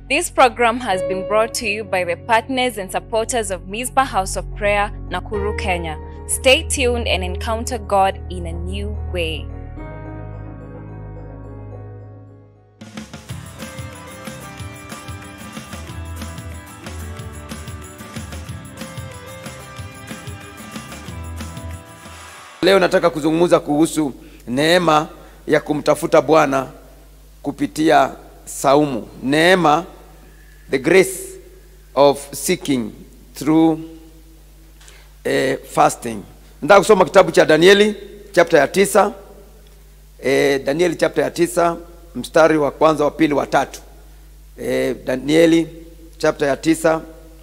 This program has been brought to you by the partners and supporters of Mizpah House of Prayer, Nakuru, Kenya. Stay tuned and encounter God in a new way. Leo nataka kuzungumza kuhusu neema ya kumtafuta Bwana kupitia saumu. Neema, the grace of seeking through eh, fasting. Nataka kusoma kitabu cha Danieli chapter ya tisa. Eh, Danieli chapter ya tisa mstari wa kwanza, wa pili, wa tatu. Eh, Danieli chapter ya tisa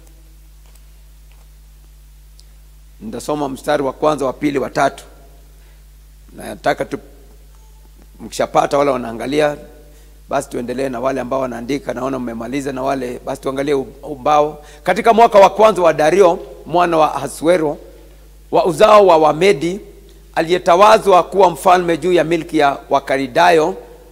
nitasoma mstari wa kwanza wa pili wa tatu nataka tu mkishapata wale wanaangalia basi tuendelee na wale ambao wanaandika naona mmemaliza na wale basi tuangalie ubao katika mwaka wa kwanza wa dario mwana wa hasuero wa uzao wa wamedi aliyetawazwa kuwa mfalme juu ya milki ya wakaridayo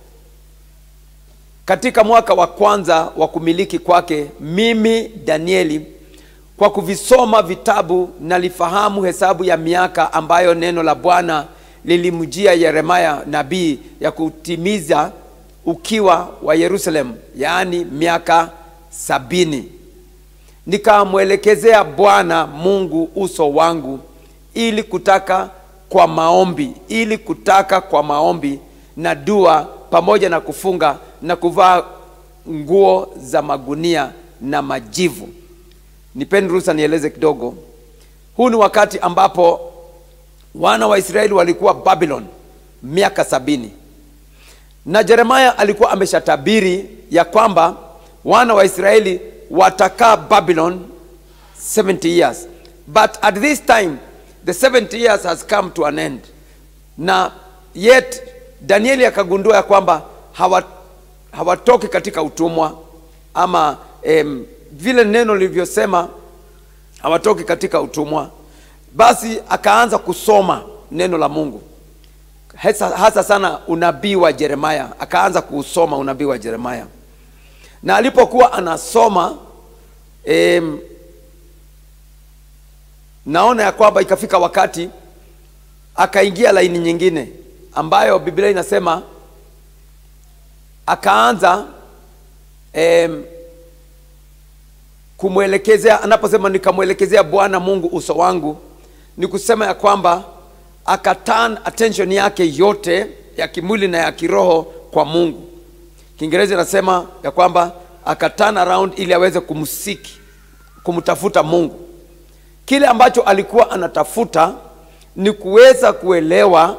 katika mwaka wa kwanza wa kumiliki kwake mimi danieli kwa kuvisoma vitabu nalifahamu hesabu ya miaka ambayo neno la bwana lilimjia yeremaya nabii ya kutimiza ukiwa wa yerusalemu yaani miaka sabini nikamwelekezea bwana mungu uso wangu ili kutaka kwa maombi ili kutaka kwa maombi na dua pamoja na kufunga na kuvaa nguo za magunia na majivu nipeni ruhusa nieleze kidogo huu ni wakati ambapo wana wa israeli walikuwa babylon miaka sabini na jeremaya alikuwa ameshatabiri ya kwamba wana wa israeli watakaa babylon 70 years but at this time the 70 years has come to an end na yet danieli akagundua ya kwamba hawatoki hawa katika utumwa ama em, vile neno lilivyosema hawatoki katika utumwa basi akaanza kusoma neno la mungu hasa, hasa sana unabii wa jeremaya akaanza kuusoma unabii wa jeremaya na alipokuwa anasoma em, naona ya kwamba ikafika wakati akaingia laini nyingine ambayo biblia inasema akaanza em, kumwelekezea anaposema nikamwelekezea bwana mungu uso wangu ni kusema ya kwamba akaturn attention yake yote ya kimwili na ya kiroho kwa mungu kiingereza inasema ya kwamba akaturn around ili aweze kumsiki kumtafuta mungu kile ambacho alikuwa anatafuta ni kuweza kuelewa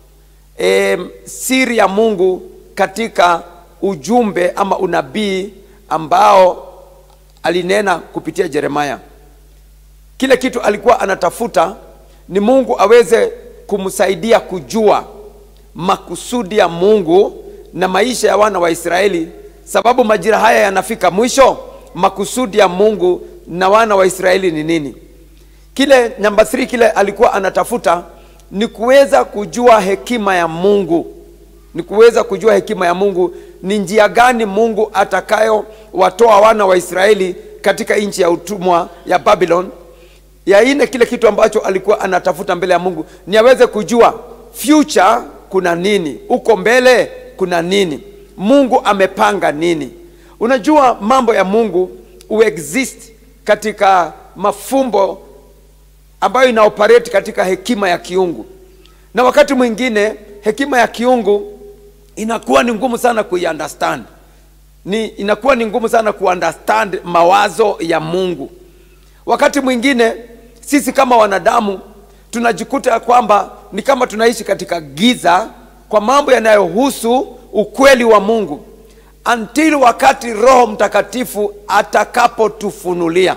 e, siri ya mungu katika ujumbe ama unabii ambao alinena kupitia jeremaya kile kitu alikuwa anatafuta ni mungu aweze kumsaidia kujua makusudi ya mungu na maisha ya wana wa israeli sababu majira haya yanafika mwisho makusudi ya mungu na wana wa israeli ni nini kile namba 3 kile alikuwa anatafuta ni kuweza kujua hekima ya mungu ni kuweza kujua hekima ya mungu ni njia gani mungu atakayowatoa wana wa israeli katika nchi ya utumwa ya babylon ya ine kile kitu ambacho alikuwa anatafuta mbele ya mungu ni aweze kujua future kuna nini huko mbele kuna nini mungu amepanga nini unajua mambo ya mungu uexist katika mafumbo ambayo inaoperate katika hekima ya kiungu na wakati mwingine hekima ya kiungu inakuwa ni ngumu sana kuiunderstand ni inakuwa ni ngumu sana kuunderstand mawazo ya mungu wakati mwingine sisi kama wanadamu tunajikuta ya kwamba ni kama tunaishi katika giza kwa mambo yanayohusu ukweli wa mungu until wakati roho mtakatifu atakapotufunulia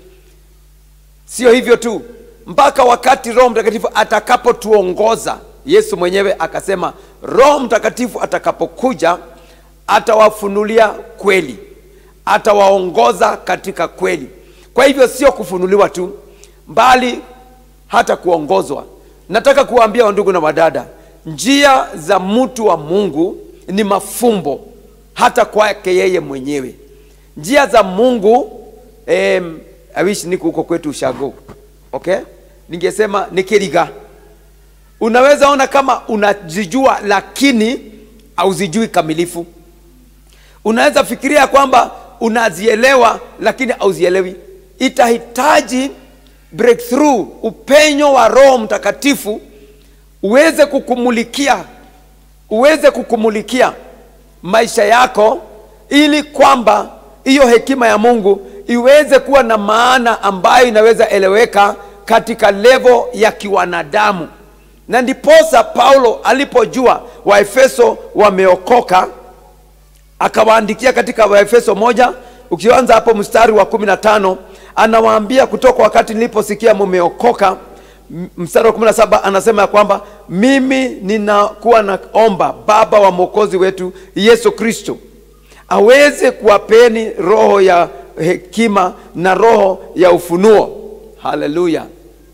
sio hivyo tu mpaka wakati roho mtakatifu atakapotuongoza yesu mwenyewe akasema roho mtakatifu atakapokuja atawafunulia kweli atawaongoza katika kweli kwa hivyo sio kufunuliwa tu mbali hata kuongozwa nataka kuwaambia wandugu na wadada njia za mtu wa mungu ni mafumbo hata kwake yeye mwenyewe njia za mungu em, I wish niko huko kwetu ushago okay ningesema ni kiriga unaweza ona kama unazijua lakini hauzijui kamilifu unaweza fikiria kwamba unazielewa lakini hauzielewi itahitaji breakthrough upenyo wa roho mtakatifu uweze kukumulikia uweze kukumulikia maisha yako ili kwamba hiyo hekima ya mungu iweze kuwa na maana ambayo inaweza eleweka katika levo ya kiwanadamu na ndiposa paulo alipojua waefeso wameokoka akawaandikia katika waefeso moja ukianza hapo mstari wa kumi na tano anawaambia kutoka wakati niliposikia mumeokoka M- mstari wa kumi na saba anasema ya kwamba mimi ninakuwa naomba baba wa mwokozi wetu yesu kristo aweze kuwapeni roho ya hekima na roho ya ufunuo haleluya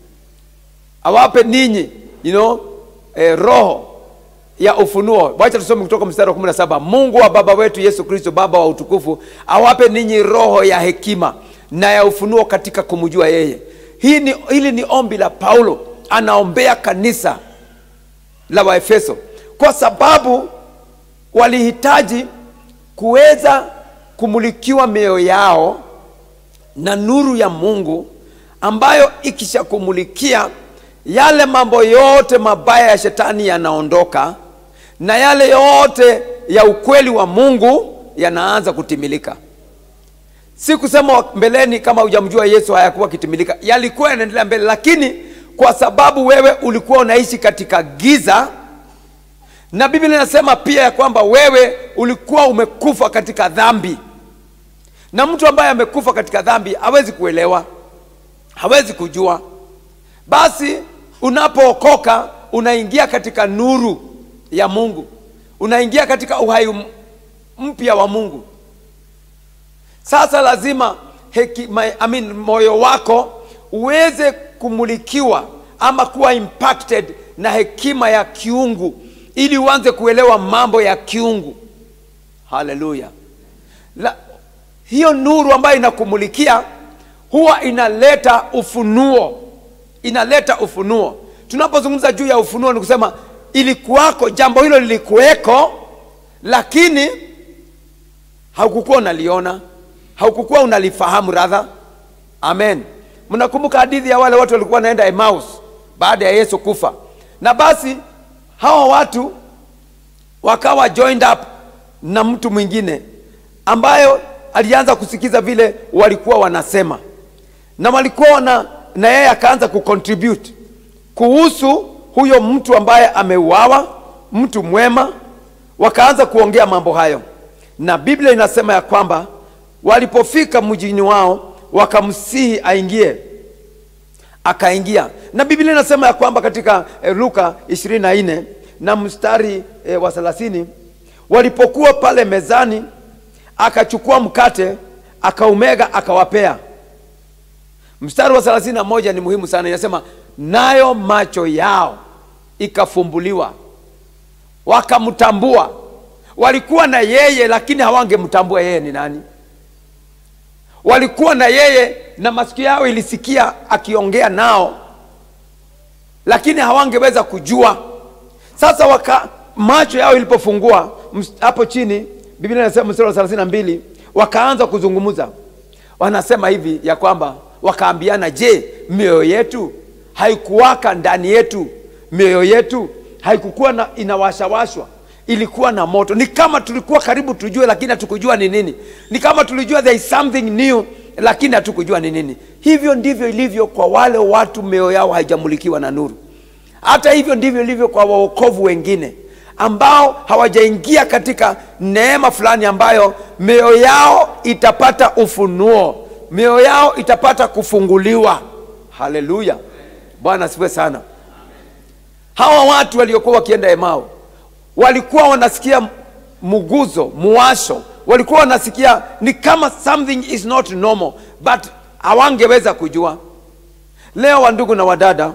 awape ninyi you know, eh, roho ya ufunuo wacha tusome kutoka mstari wa 17 mungu wa baba wetu yesu kristo baba wa utukufu awape ninyi roho ya hekima na ya ufunuo katika kumjua yeye hii ni, hili ni ombi la paulo anaombea kanisa la waefeso kwa sababu walihitaji kuweza kumulikiwa mioyo yao na nuru ya mungu ambayo ikishakumulikia yale mambo yote mabaya ya shetani yanaondoka na yale yote ya ukweli wa mungu yanaanza kutimilika si kusema mbeleni kama hujamjua yesu hayakuwa kitimilika yalikuwa yanaendelea mbele lakini kwa sababu wewe ulikuwa unaishi katika giza na biblia inasema pia ya kwamba wewe ulikuwa umekufa katika dhambi na mtu ambaye amekufa katika dhambi hawezi kuelewa hawezi kujua basi unapookoka unaingia katika nuru ya mungu unaingia katika uhai m- mpya wa mungu sasa lazima heki, my, I mean, moyo wako uweze kumulikiwa ama kuwa impacted na hekima ya kiungu ili uanze kuelewa mambo ya kiungu haleluya La- hiyo nuru ambayo inakumulikia huwa inaleta ufunuo inaleta ufunuo tunapozungumza juu ya ufunuo ni kusema ilikuwako jambo hilo lilikuweko lakini haukukuwa unaliona haukukuwa unalifahamu radha amen mnakumbuka hadithi ya wale watu walikuwa wanaenda emaus baada ya yesu kufa na basi hawa watu wakawa joined up na mtu mwingine ambayo alianza kusikiza vile walikuwa wanasema na walikuwa na na yeye akaanza kucontribute kuhusu huyo mtu ambaye ameuawa mtu mwema wakaanza kuongea mambo hayo na biblia inasema ya kwamba walipofika mjini wao wakamsihi aingie akaingia na biblia inasema ya kwamba katika eh, luka 24 na mstari eh, wa 30 walipokuwa pale mezani akachukua mkate akaumega akawapea mstari wa 31 ni muhimu sana inasema nayo macho yao ikafumbuliwa wakamtambua walikuwa na yeye lakini hawangemtambua yeye ni nani walikuwa na yeye na masikio yao ilisikia akiongea nao lakini hawangeweza kujua sasa waka macho yao ilipofungua ms- hapo chini biblia inasema mstari wa 32 wakaanza kuzungumza wanasema hivi ya kwamba wakaambiana je mioyo yetu haikuwaka ndani yetu mioyo yetu haikukuwa na inawashawashwa ilikuwa na moto ni kama tulikuwa karibu tujue lakini hatukujua ni nini ni kama tulijua there is something new lakini hatukujua ni nini hivyo ndivyo ilivyo kwa wale watu mioyo yao haijamulikiwa na nuru hata hivyo ndivyo ilivyo kwa waokovu wengine ambao hawajaingia katika neema fulani ambayo mioyo yao itapata ufunuo mioyo yao itapata kufunguliwa haleluya bwana asifiwe sana hawa watu waliokuwa wakienda emao walikuwa wanasikia muguzo muwasho walikuwa wanasikia ni kama something is not normal but hawangeweza kujua leo wandugu na wadada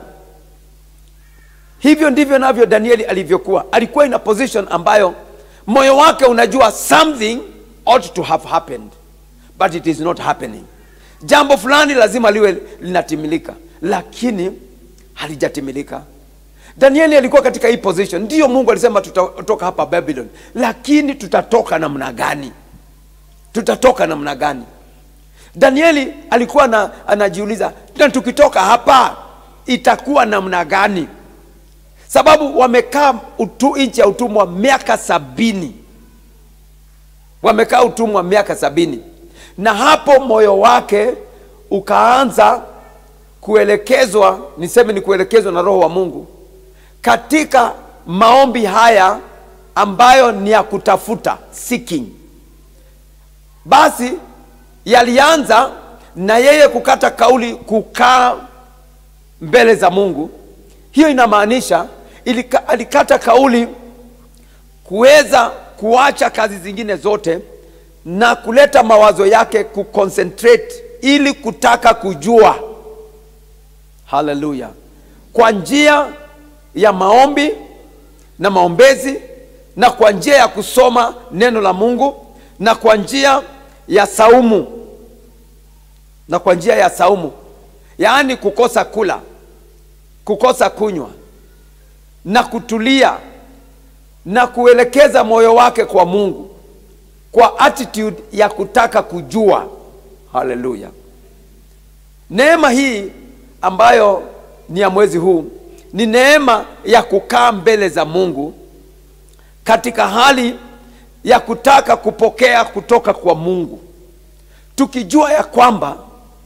hivyo ndivyo navyo danieli alivyokuwa alikuwa in a position ambayo moyo wake unajua something ought to have happened but it is not happening jambo fulani lazima liwe linatimilika lakini halijatimilika danieli alikuwa katika hii position ndiyo mungu alisema tutatoka hapa babylon lakini tutatoka namna gani tutatoka namna gani danieli alikuwa na, anajiuliza na tukitoka hapa itakuwa namna gani sababu wamekaa utu, nchi ya utumwa miaka sabini wamekaa utumwa miaka sabini na hapo moyo wake ukaanza kuelekezwa niseme ni kuelekezwa na roho wa mungu katika maombi haya ambayo ni ya kutafuta seeking basi yalianza na yeye kukata kauli kukaa mbele za mungu hiyo inamaanisha ilika, alikata kauli kuweza kuacha kazi zingine zote na kuleta mawazo yake kuconcentrate ili kutaka kujua haleluya kwa njia ya maombi na maombezi na kwa njia ya kusoma neno la mungu na kwa njia ya saumu na kwa njia ya saumu yaani kukosa kula kukosa kunywa na kutulia na kuelekeza moyo wake kwa mungu kwa attitude ya kutaka kujua haleluya neema hii ambayo ni ya mwezi huu ni neema ya kukaa mbele za mungu katika hali ya kutaka kupokea kutoka kwa mungu tukijua ya kwamba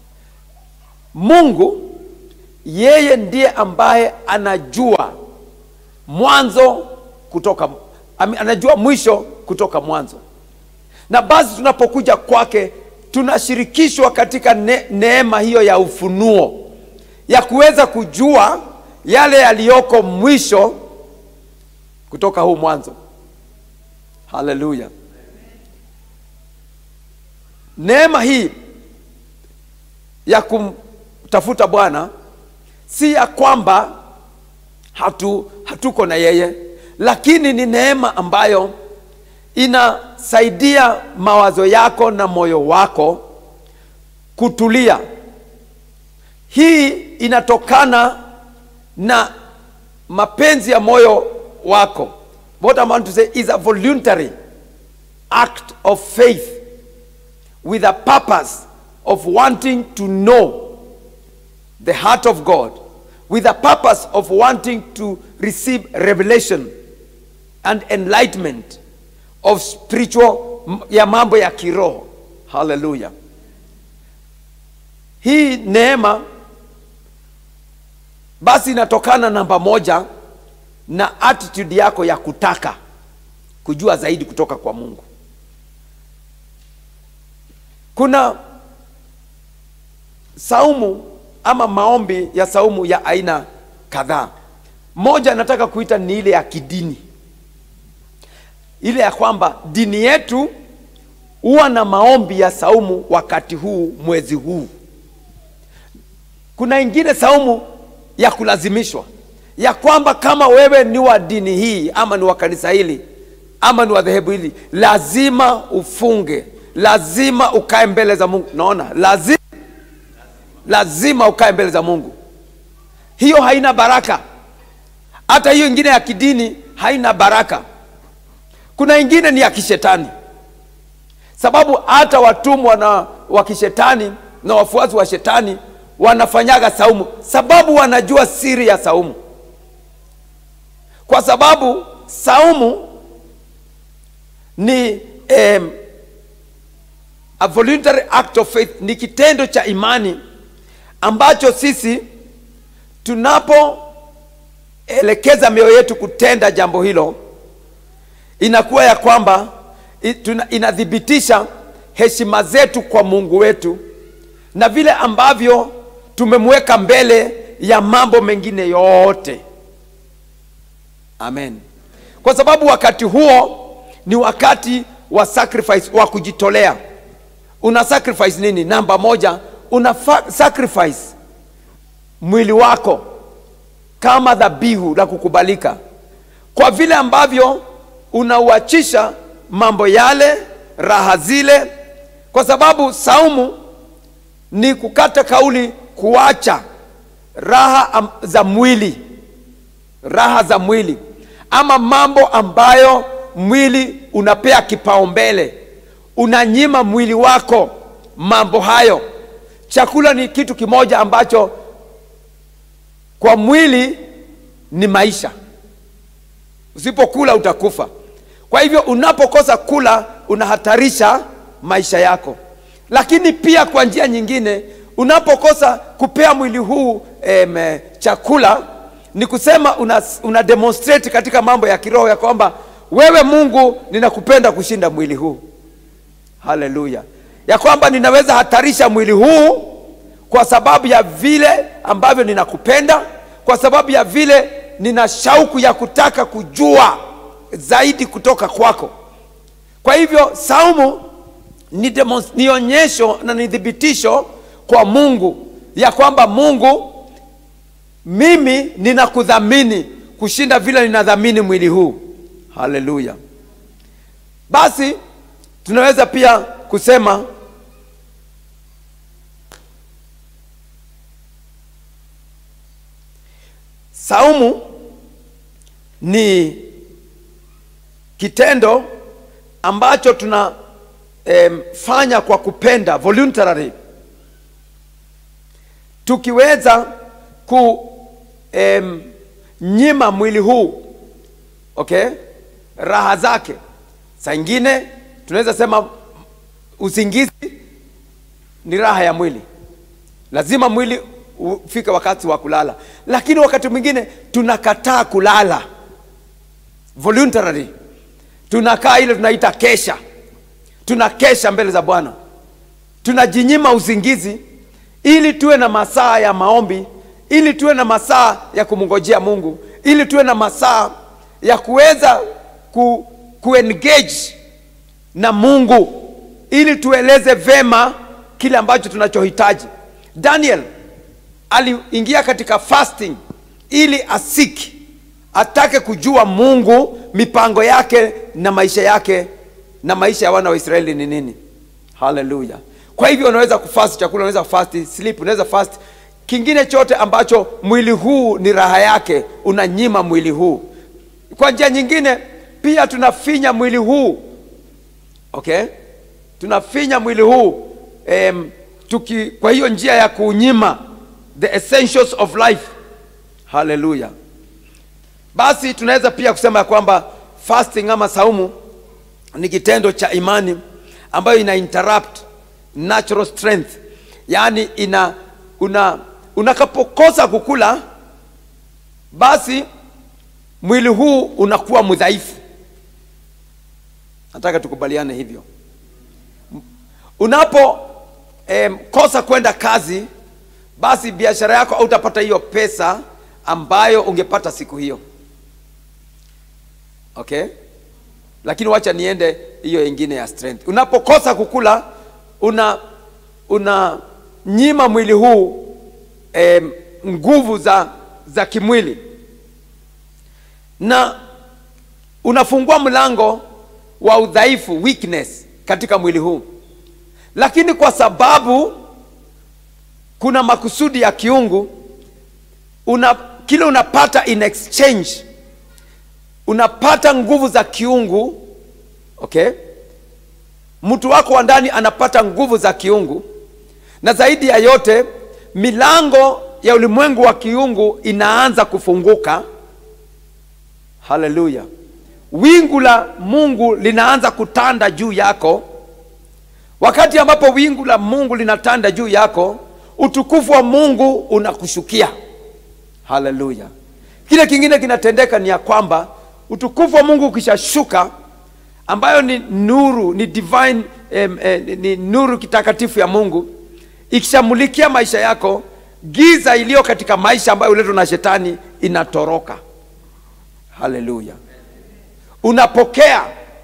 mungu yeye ndiye ambaye anajua mwanzo kutoka anajua mwisho kutoka mwanzo na basi tunapokuja kwake tunashirikishwa katika ne, neema hiyo ya ufunuo ya kuweza kujua yale yaliyoko mwisho kutoka huu mwanzo haleluya neema hii ya kumtafuta bwana si ya kwamba hatu, hatuko na yeye lakini ni neema ambayo inasaidia mawazo yako na moyo wako kutulia hii inatokana na mapenzi ya moyo wako what I want to say is a voluntary act of faith with a purpose of wanting to know the heart of God with a purpose of wanting to receive revelation and enlightenment of spiritual ya mambo ya kiroho haleluya hii neema basi inatokana namba moja na attitude yako ya kutaka kujua zaidi kutoka kwa mungu kuna saumu ama maombi ya saumu ya aina kadhaa moja nataka kuita ni ile ya kidini ile ya kwamba dini yetu huwa na maombi ya saumu wakati huu mwezi huu kuna ingine saumu ya kulazimishwa ya kwamba kama wewe ni wa dini hii ama ni wa kanisa hili ama ni wa dhehebu hili lazima ufunge lazima ukae mbele za mungu naona lazima lazima ukae mbele za mungu hiyo haina baraka hata hiyo ingine ya kidini haina baraka kuna ingine ni ya kishetani sababu hata watumwa na wa kishetani na wafuasi wa shetani wanafanyaga saumu sababu wanajua siri ya saumu kwa sababu saumu ni um, a voluntary act of faith ni kitendo cha imani ambacho sisi tunapoelekeza mioyo yetu kutenda jambo hilo inakuwa ya kwamba inathibitisha heshima zetu kwa mungu wetu na vile ambavyo tumemweka mbele ya mambo mengine yote amen kwa sababu wakati huo ni wakati wa sacrifice wa kujitolea una sacrifice nini namba moja una sacrifice mwili wako kama dhabihu la kukubalika kwa vile ambavyo unauachisha mambo yale raha zile kwa sababu saumu ni kukata kauli kuacha raha am- za mwili raha za mwili ama mambo ambayo mwili unapea kipaumbele unanyima mwili wako mambo hayo chakula ni kitu kimoja ambacho kwa mwili ni maisha usipokula utakufa kwa hivyo unapokosa kula unahatarisha maisha yako lakini pia kwa njia nyingine unapokosa kupea mwili huu em, chakula ni kusema una, una demonstrate katika mambo ya kiroho ya kwamba wewe mungu ninakupenda kushinda mwili huu haleluya ya kwamba ninaweza hatarisha mwili huu kwa sababu ya vile ambavyo ninakupenda kwa sababu ya vile nina shauku ya kutaka kujua zaidi kutoka kwako kwa hivyo saumu ni, demons- ni onyesho na ni thibitisho kwa mungu ya kwamba mungu mimi ninakudhamini kushinda vile ninadhamini mwili huu haleluya basi tunaweza pia kusema saumu ni kitendo ambacho tuna em, fanya kwa kupenda voluntarily tukiweza kunyima mwili huu okay raha zake saa ingine tunaweza sema usingizi ni raha ya mwili lazima mwili ufike wakati wa kulala lakini wakati mwingine tunakataa kulala voluntarily tunakaa ile tunaita kesha tunakesha mbele za bwana tunajinyima usingizi ili tuwe na masaa ya maombi ili tuwe na masaa ya kumngojea mungu ili tuwe na masaa ya kuweza ku, kuengage na mungu ili tueleze vema kile ambacho tunachohitaji daniel aliingia katika fasting ili asiki atake kujua mungu mipango yake na maisha yake na maisha ya wana wa israeli ni nini haleluya kwa hivyo unaweza kufast chakula unaweza fast sleep unaweza fast kingine chote ambacho mwili huu ni raha yake unanyima mwili huu kwa njia nyingine pia tunafinya mwili huu okay tunafinya mwili huu em, tuki, kwa hiyo njia ya kuunyima the essentials of life haleluya basi tunaweza pia kusema ya kwamba fasting ama saumu ni kitendo cha imani ambayo ina interrupt natural strength yaani ina una unakapokosa kukula basi mwili huu unakuwa mdhaifu nataka tukubaliane hivyo unapo em, kosa kwenda kazi basi biashara yako hautapata hiyo pesa ambayo ungepata siku hiyo okay lakini wacha niende hiyo ingine ya strength unapokosa kukula una una nyima mwili huu em, nguvu za za kimwili na unafungua mlango wa udhaifu weakness katika mwili huu lakini kwa sababu kuna makusudi ya kiungu una kile unapata in exchange unapata nguvu za kiungu okay mtu wako wa ndani anapata nguvu za kiungu na zaidi ya yote milango ya ulimwengu wa kiungu inaanza kufunguka haleluya wingu la mungu linaanza kutanda juu yako wakati ambapo wingu la mungu linatanda juu yako utukufu wa mungu unakushukia haleluya kile kingine kinatendeka ni ya kwamba utukufu wa mungu ukishashuka ambayo ni nuru ni divine em, eh, ni nuru kitakatifu ya mungu ikishamulikia maisha yako giza iliyo katika maisha ambayo uletwa na shetani inatoroka haleluya unapokea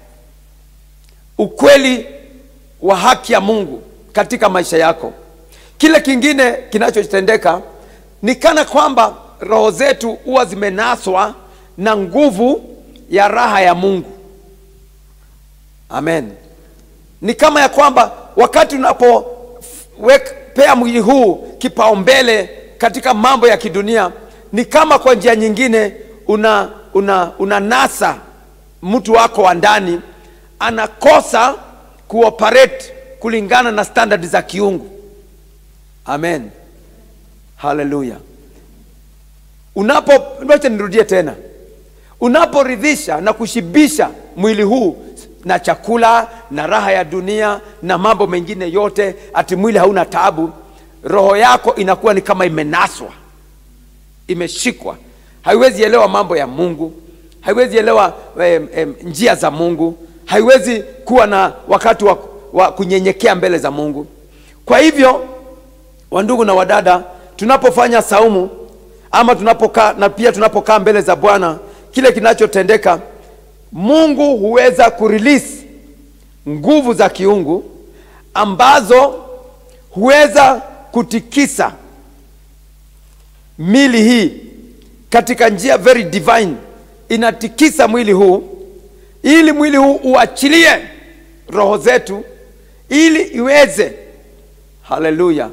ukweli wa haki ya mungu katika maisha yako kile kingine kinachotendeka ni kana kwamba roho zetu huwa zimenaswa na nguvu ya raha ya mungu amen ni kama ya kwamba wakati unapopea mwili huu kipaumbele katika mambo ya kidunia ni kama kwa njia nyingine una, una, una nasa mtu wako wa ndani anakosa kuoperate kulingana na standard za kiungu amen haleluya unapo wacha nirudie tena unaporidhisha na kushibisha mwili huu na chakula na raha ya dunia na mambo mengine yote ati mwili hauna taabu roho yako inakuwa ni kama imenaswa imeshikwa haiwezi elewa mambo ya mungu haiwezi elewa em, em, njia za mungu haiwezi kuwa na wakati wa, wa kunyenyekea mbele za mungu kwa hivyo wandugu na wadada tunapofanya saumu ama tunapokaa na pia tunapokaa mbele za bwana kile kinachotendeka mungu huweza kurelease nguvu za kiungu ambazo huweza kutikisa mili hii katika njia very divine inatikisa mwili huu ili mwili huu uachilie roho zetu ili iweze haleluya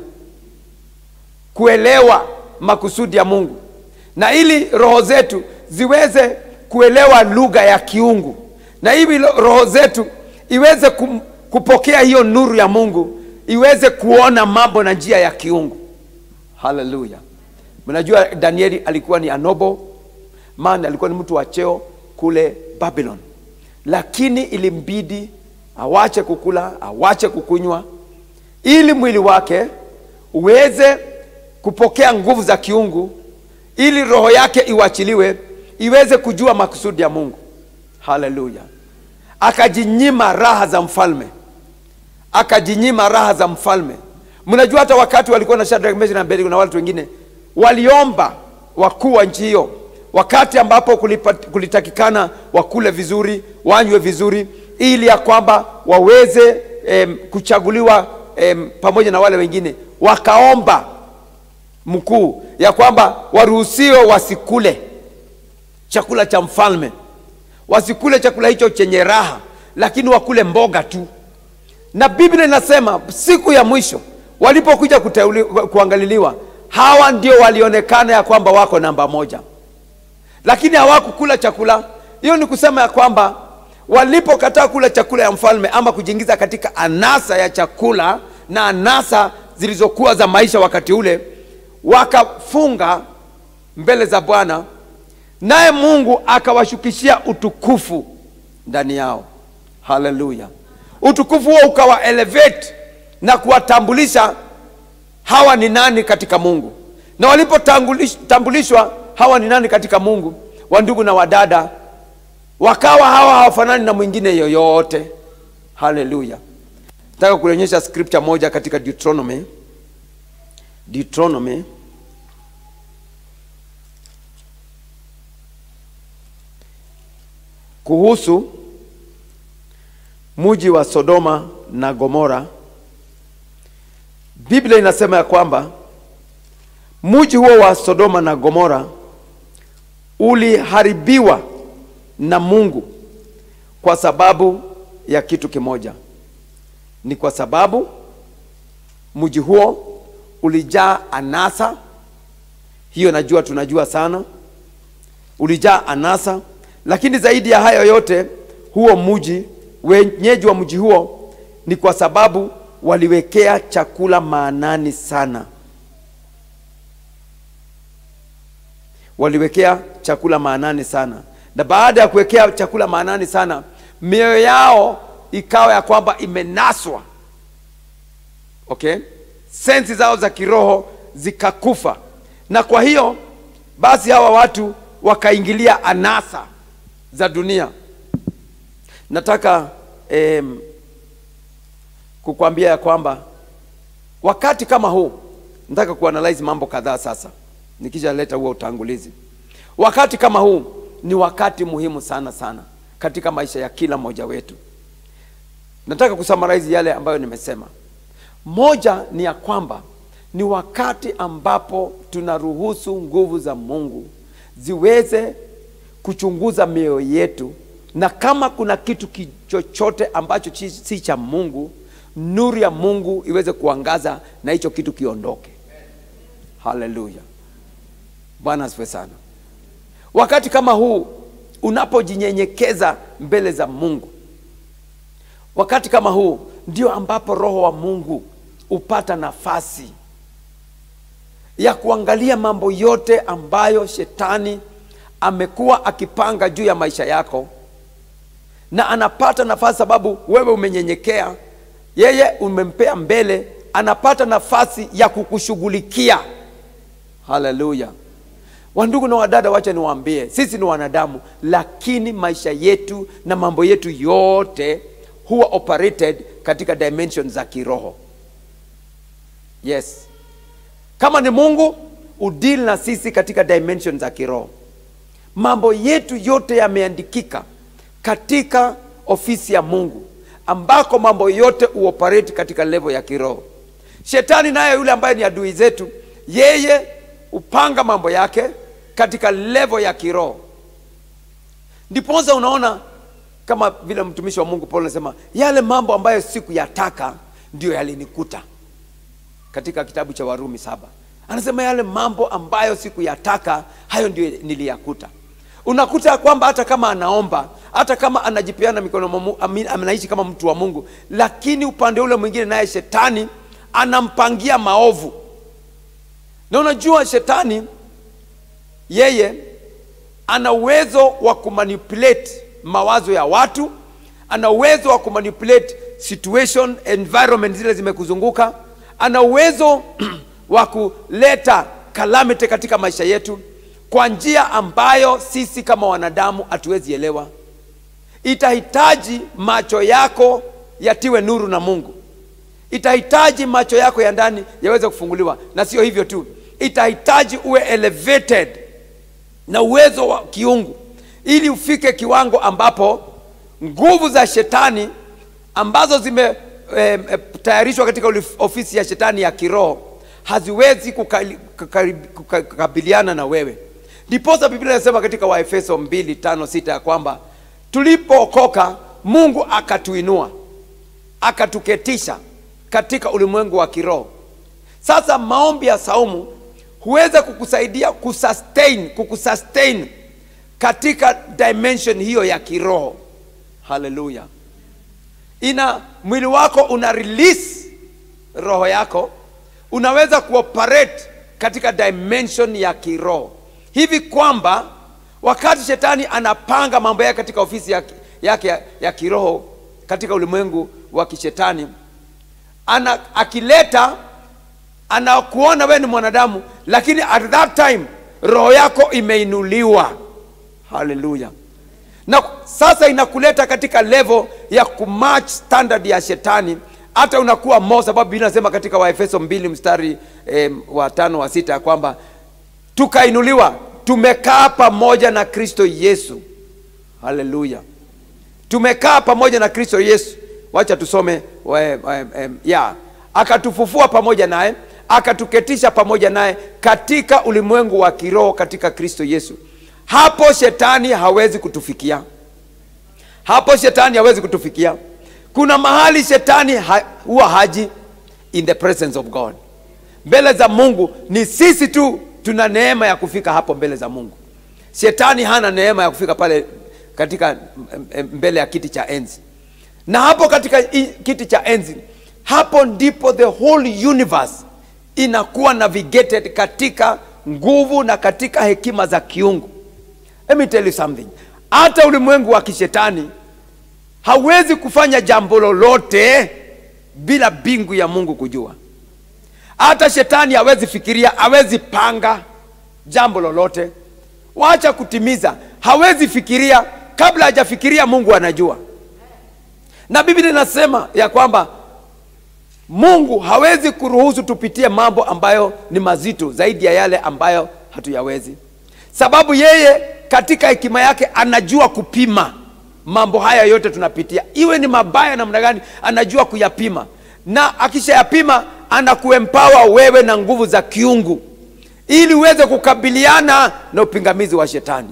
kuelewa makusudi ya mungu na ili roho zetu ziweze kuelewa lugha ya kiungu na hivi roho zetu iweze kum, kupokea hiyo nuru ya mungu iweze kuona mambo na njia ya kiungu haleluya mnajua danieli alikuwa ni anobo man alikuwa ni mtu wa cheo kule babylon lakini ilimbidi awache kukula awache kukunywa ili mwili wake uweze kupokea nguvu za kiungu ili roho yake iwachiliwe iweze kujua makusudi ya mungu haleluya akajinyima raha za mfalme akajinyima raha za mfalme mnajua hata wakati walikuwa na Shadrach, Meshach na Abednego na watu wengine waliomba wakuu wa nchi hiyo wakati ambapo kulipa, kulitakikana wakule vizuri wanywe vizuri ili ya kwamba waweze em, kuchaguliwa em, pamoja na wale wengine wakaomba mkuu ya kwamba waruhusiwe wasikule chakula cha mfalme wasikule chakula hicho chenye raha lakini wakule mboga tu na biblia inasema siku ya mwisho walipokuja kuteuli- kuangaliliwa hawa ndio walionekana ya kwamba wako namba moja lakini hawakukula chakula hiyo ni kusema ya kwamba walipokataa kula chakula ya mfalme ama kujiingiza katika anasa ya chakula na anasa zilizokuwa za maisha wakati ule wakafunga mbele za bwana naye mungu akawashukishia utukufu ndani yao haleluya utukufu huo ukawa elevate na kuwatambulisha hawa ni nani katika mungu na walipotambulishwa hawa ni nani katika mungu wandugu na wadada wakawa hawa hawafanani na mwingine yoyote haleluya nataka kuonyesha scripture moja katika deuteronomy deuteronomy kuhusu muji wa sodoma na gomora biblia inasema ya kwamba muji huo wa sodoma na gomora uliharibiwa na mungu kwa sababu ya kitu kimoja ni kwa sababu mji huo ulijaa anasa hiyo najua tunajua sana ulijaa anasa lakini zaidi ya hayo yote huo mji wenyeji wa mji huo ni kwa sababu waliwekea chakula maanani sana waliwekea chakula maanani sana na baada ya kuwekea chakula maanani sana mioyo yao ikawa ya kwamba imenaswa okay sensi zao za kiroho zikakufa na kwa hiyo basi hawa watu wakaingilia anasa za dunia nataka em, kukwambia ya kwamba wakati kama huu nataka kuanalyze mambo kadhaa sasa nikishaleta huo utangulizi wakati kama huu ni wakati muhimu sana sana katika maisha ya kila mmoja wetu nataka kusummarize yale ambayo nimesema moja ni ya kwamba ni wakati ambapo tunaruhusu nguvu za mungu ziweze kuchunguza mioyo yetu na kama kuna kitu ki- chochote ambacho chi- si cha mungu nuru ya mungu iweze kuangaza na hicho kitu kiondoke haleluya bwana asifiwe sana wakati kama huu unapojinyenyekeza mbele za mungu wakati kama huu ndio ambapo roho wa mungu hupata nafasi ya kuangalia mambo yote ambayo shetani amekuwa akipanga juu ya maisha yako na anapata nafasi sababu wewe umenyenyekea yeye umempea mbele anapata nafasi ya kukushughulikia haleluya wandugu na wadada wacha niwaambie sisi ni wanadamu lakini maisha yetu na mambo yetu yote huwa operated katika dimension za kiroho yes kama ni mungu udili na sisi katika dimension za kiroho mambo yetu yote yameandikika katika ofisi ya mungu ambako mambo yote uoperate katika levo ya kiroho shetani naye yule ambaye ni adui zetu yeye hupanga mambo yake katika levo ya kiroho ndiposa unaona kama vile mtumishi wa mungu paulo anasema yale mambo ambayo sikuyataka ndiyo yalinikuta katika kitabu cha warumi saba anasema yale mambo ambayo sikuyataka hayo ndio niliyakuta unakuta ya kwamba hata kama anaomba hata kama anajipeana mikono mwa Mungu, ami- anaishi kama mtu wa mungu lakini upande ule mwingine naye shetani anampangia maovu na unajua shetani yeye ana uwezo wa kumanipulate mawazo ya watu ana uwezo wa kumanipulate situation environment zile zimekuzunguka ana uwezo wa kuleta calamity katika maisha yetu kwa njia ambayo sisi kama wanadamu hatuwezi elewa itahitaji macho yako yatiwe nuru na mungu itahitaji macho yako ya ndani yaweze kufunguliwa na sio hivyo tu itahitaji uwe elevated na uwezo wa kiungu ili ufike kiwango ambapo nguvu za shetani ambazo zimetayarishwa katika ulif- ofisi ya shetani ya kiroho haziwezi kukali- kukari- kuka- kukabiliana na wewe ndiposa biblia inasema katika waefeso 2 5 6 ya kwamba tulipookoka mungu akatuinua akatuketisha katika ulimwengu wa kiroho sasa maombi ya saumu huweza kukusaidia kusustain kukusustain katika dimension hiyo ya kiroho haleluya ina mwili wako una release roho yako unaweza kuoperate katika dimension ya kiroho hivi kwamba wakati shetani anapanga mambo yake katika ofisi yake, yake ya, ya kiroho katika ulimwengu wa kishetani ana akileta anakuona wewe ni mwanadamu lakini at that time roho yako imeinuliwa haleluya na sasa inakuleta katika level ya kumatch standard ya shetani hata unakuwa mo sababu biblia inasema katika waefeso mbili mstari eh, wa tano wa sita ya kwamba tukainuliwa tumekaa pamoja na kristo yesu haleluya tumekaa pamoja na kristo yesu wacha tusome we, we, em, ya akatufufua pamoja naye akatuketisha pamoja naye katika ulimwengu wa kiroho katika kristo yesu hapo shetani hawezi kutufikia hapo shetani hawezi kutufikia kuna mahali shetani ha- huwa haji in the presence of god mbele za mungu ni sisi tu tuna neema ya kufika hapo mbele za mungu shetani hana neema ya kufika pale katika mm, mm, mbele ya kiti cha enzi na hapo katika i- kiti cha enzi hapo ndipo the whole universe inakuwa navigated katika nguvu na katika hekima za kiungu Let me tell you something hata ulimwengu wa kishetani hawezi kufanya jambo lolote bila bingu ya mungu kujua hata shetani hawezi fikiria hawezi panga jambo lolote wacha kutimiza hawezi fikiria kabla hajafikiria mungu anajua na biblia inasema ya kwamba mungu hawezi kuruhusu tupitie mambo ambayo ni mazito zaidi ya yale ambayo hatuyawezi sababu yeye katika hekima yake anajua kupima mambo haya yote tunapitia iwe ni mabaya namna gani anajua kuyapima na akishayapima anakuempawa wewe na nguvu za kiungu ili uweze kukabiliana na upingamizi wa shetani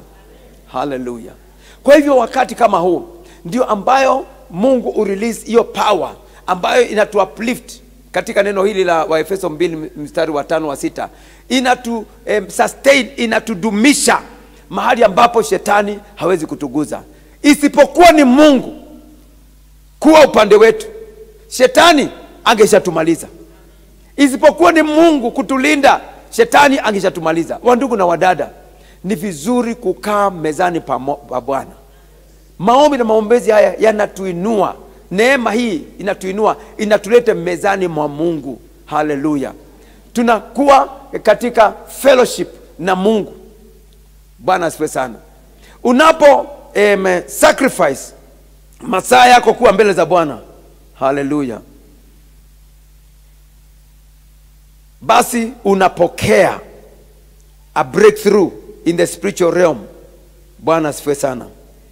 haleluya kwa hivyo wakati kama huu ndio ambayo mungu urelease hiyo power ambayo inatu uplift katika neno hili la waefeso 2 mstari wa tano wa sita inatu em, sustain inatudumisha mahali ambapo shetani hawezi kutuguza isipokuwa ni mungu kuwa upande wetu shetani angeshatumaliza isipokuwa ni mungu kutulinda shetani angeshatumaliza wandugu na wadada ni vizuri kukaa mezani pa mo- pa bwana maombi na maombezi haya yanatuinua neema hii inatuinua inatuleta mezani mwa mungu haleluya tunakuwa katika fellowship na mungu bwana asifiwe sana unapo em, sacrifice masaa yako kuwa mbele za bwana haleluya basi unapokea a breakthrough in the spiritual realm bwana asifiwe sana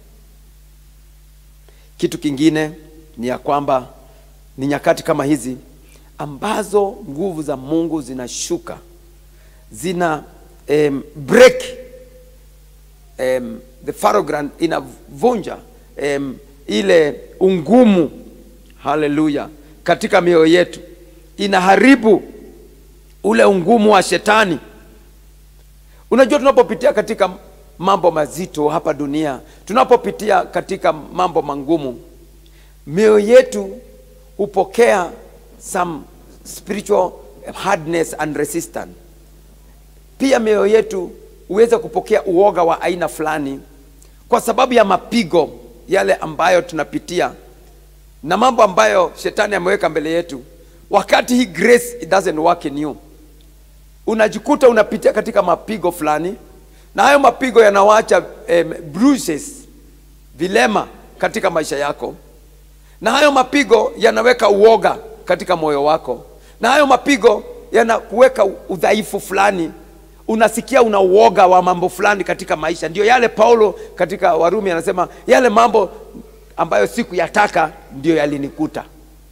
kitu kingine ni ya kwamba ni nyakati kama hizi ambazo nguvu za mungu zinashuka zina um, break um, the farogram inavunja um, ile ungumu haleluya katika mioyo yetu inaharibu ule ungumu wa shetani unajua tunapopitia katika mambo mazito hapa dunia tunapopitia katika mambo mangumu mioyo yetu hupokea some spiritual hardness and resistance pia mioyo yetu huweza kupokea uoga wa aina fulani kwa sababu ya mapigo yale ambayo tunapitia na mambo ambayo shetani ameweka mbele yetu wakati hii grace it doesn't work in you unajikuta unapitia katika mapigo fulani na hayo mapigo yanawacha um, bruises vilema katika maisha yako na hayo mapigo yanaweka uoga katika moyo wako na hayo mapigo yanakuweka udhaifu fulani unasikia una uoga wa mambo fulani katika maisha ndio yale paulo katika warumi anasema yale mambo ambayo sikuyataka ndio yalinikuta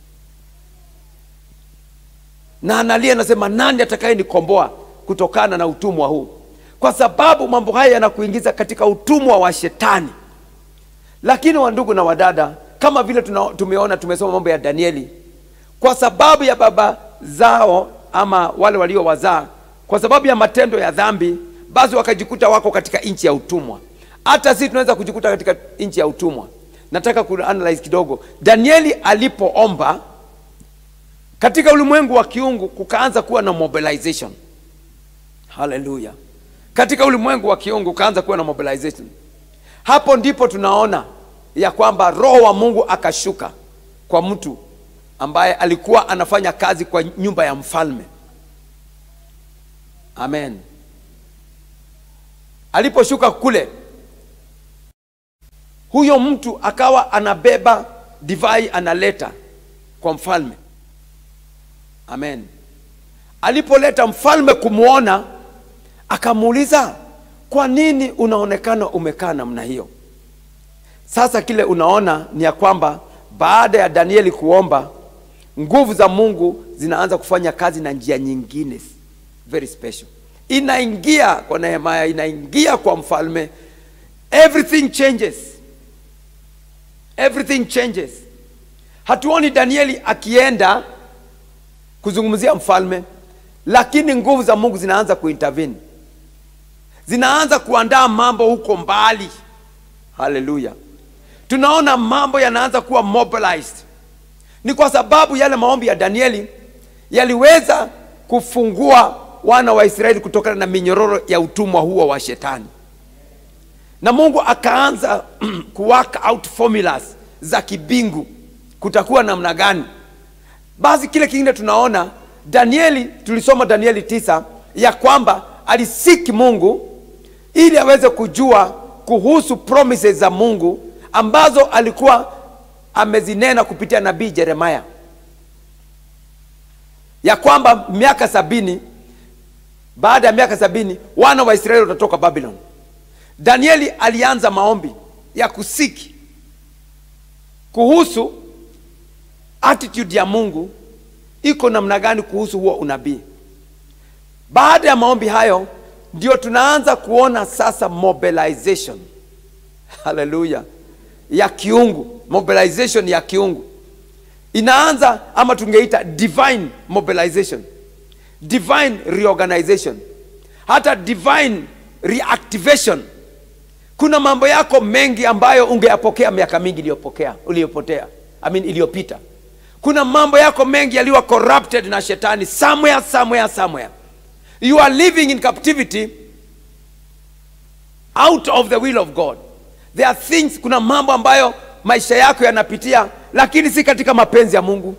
na analia anasema nani atakayenikomboa kutokana na utumwa huu kwa sababu mambo haya yanakuingiza katika utumwa wa shetani lakini wandugu na wadada kama vile tuna, tumeona tumesoma mambo ya danieli kwa sababu ya baba zao ama wale waliowazaa kwa sababu ya matendo ya dhambi basi wakajikuta wako katika nchi ya utumwa hata sisi tunaweza kujikuta katika nchi ya utumwa nataka kuanalyze kidogo danieli alipoomba katika ulimwengu wa kiungu kukaanza kuwa na mobilization haleluya katika ulimwengu wa kiungu kukaanza kuwa na mobilization hapo ndipo tunaona ya kwamba roho wa mungu akashuka kwa mtu ambaye alikuwa anafanya kazi kwa nyumba ya mfalme amen aliposhuka kule huyo mtu akawa anabeba divai analeta kwa mfalme amen alipoleta mfalme kumwona akamuuliza kwa nini unaonekana umekaa namna hiyo sasa kile unaona ni ya kwamba baada ya danieli kuomba nguvu za mungu zinaanza kufanya kazi na njia nyingine very special inaingia kwa nehemaya inaingia kwa mfalme everything changes everything changes hatuoni danieli akienda kuzungumzia mfalme lakini nguvu za mungu zinaanza kuintervene zinaanza kuandaa mambo huko mbali haleluya tunaona mambo yanaanza kuwa mobilized ni kwa sababu yale maombi ya danieli yaliweza kufungua wana wa israeli kutokana na minyororo ya utumwa huo wa shetani na mungu akaanza kuwork out formulas za kibingu kutakuwa namna gani basi kile kingine tunaona danieli tulisoma danieli tisa ya kwamba alisiki mungu ili aweze kujua kuhusu promises za mungu ambazo alikuwa amezinena kupitia nabii jeremaya ya kwamba miaka sabini baada ya miaka sabini wana wa israeli watatoka babylon danieli alianza maombi ya kusiki kuhusu attitude ya mungu iko namna gani kuhusu huo unabii baada ya maombi hayo ndio tunaanza kuona sasa mobilization haleluya ya kiungu mobilization ya kiungu inaanza ama tungeita divine mobilization divine reorganization hata divine reactivation kuna mambo yako mengi ambayo ungeyapokea miaka mingi iliyopokea uliyopotea I mean, iliyopita kuna mambo yako mengi yaliyo corrupted na shetani somewhere somewhere somewhere you are living in captivity out of the will of god there are things kuna mambo ambayo maisha yako yanapitia lakini si katika mapenzi ya mungu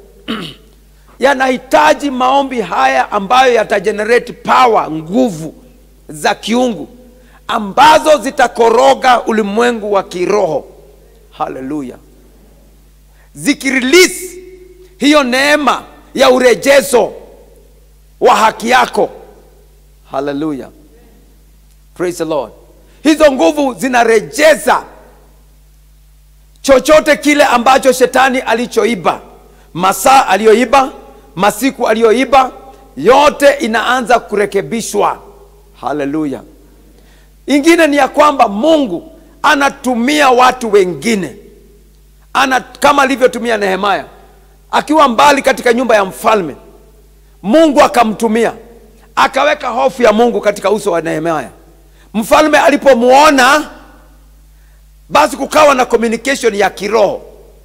yanahitaji maombi haya ambayo yatagenerate power nguvu za kiungu ambazo zitakoroga ulimwengu wa kiroho haleluya zikirelease hiyo neema ya urejezo wa haki yako haleluya praise the lord hizo nguvu zinarejeza chochote kile ambacho shetani alichoiba masaa aliyoiba masiku aliyoiba yote inaanza kurekebishwa haleluya ingine ni ya kwamba mungu anatumia watu wengine ana kama alivyotumia nehemaya akiwa mbali katika nyumba ya mfalme mungu akamtumia akaweka hofu ya mungu katika uso wa nehemaya mfalme alipomwona basi kukawa na communication ya kiroho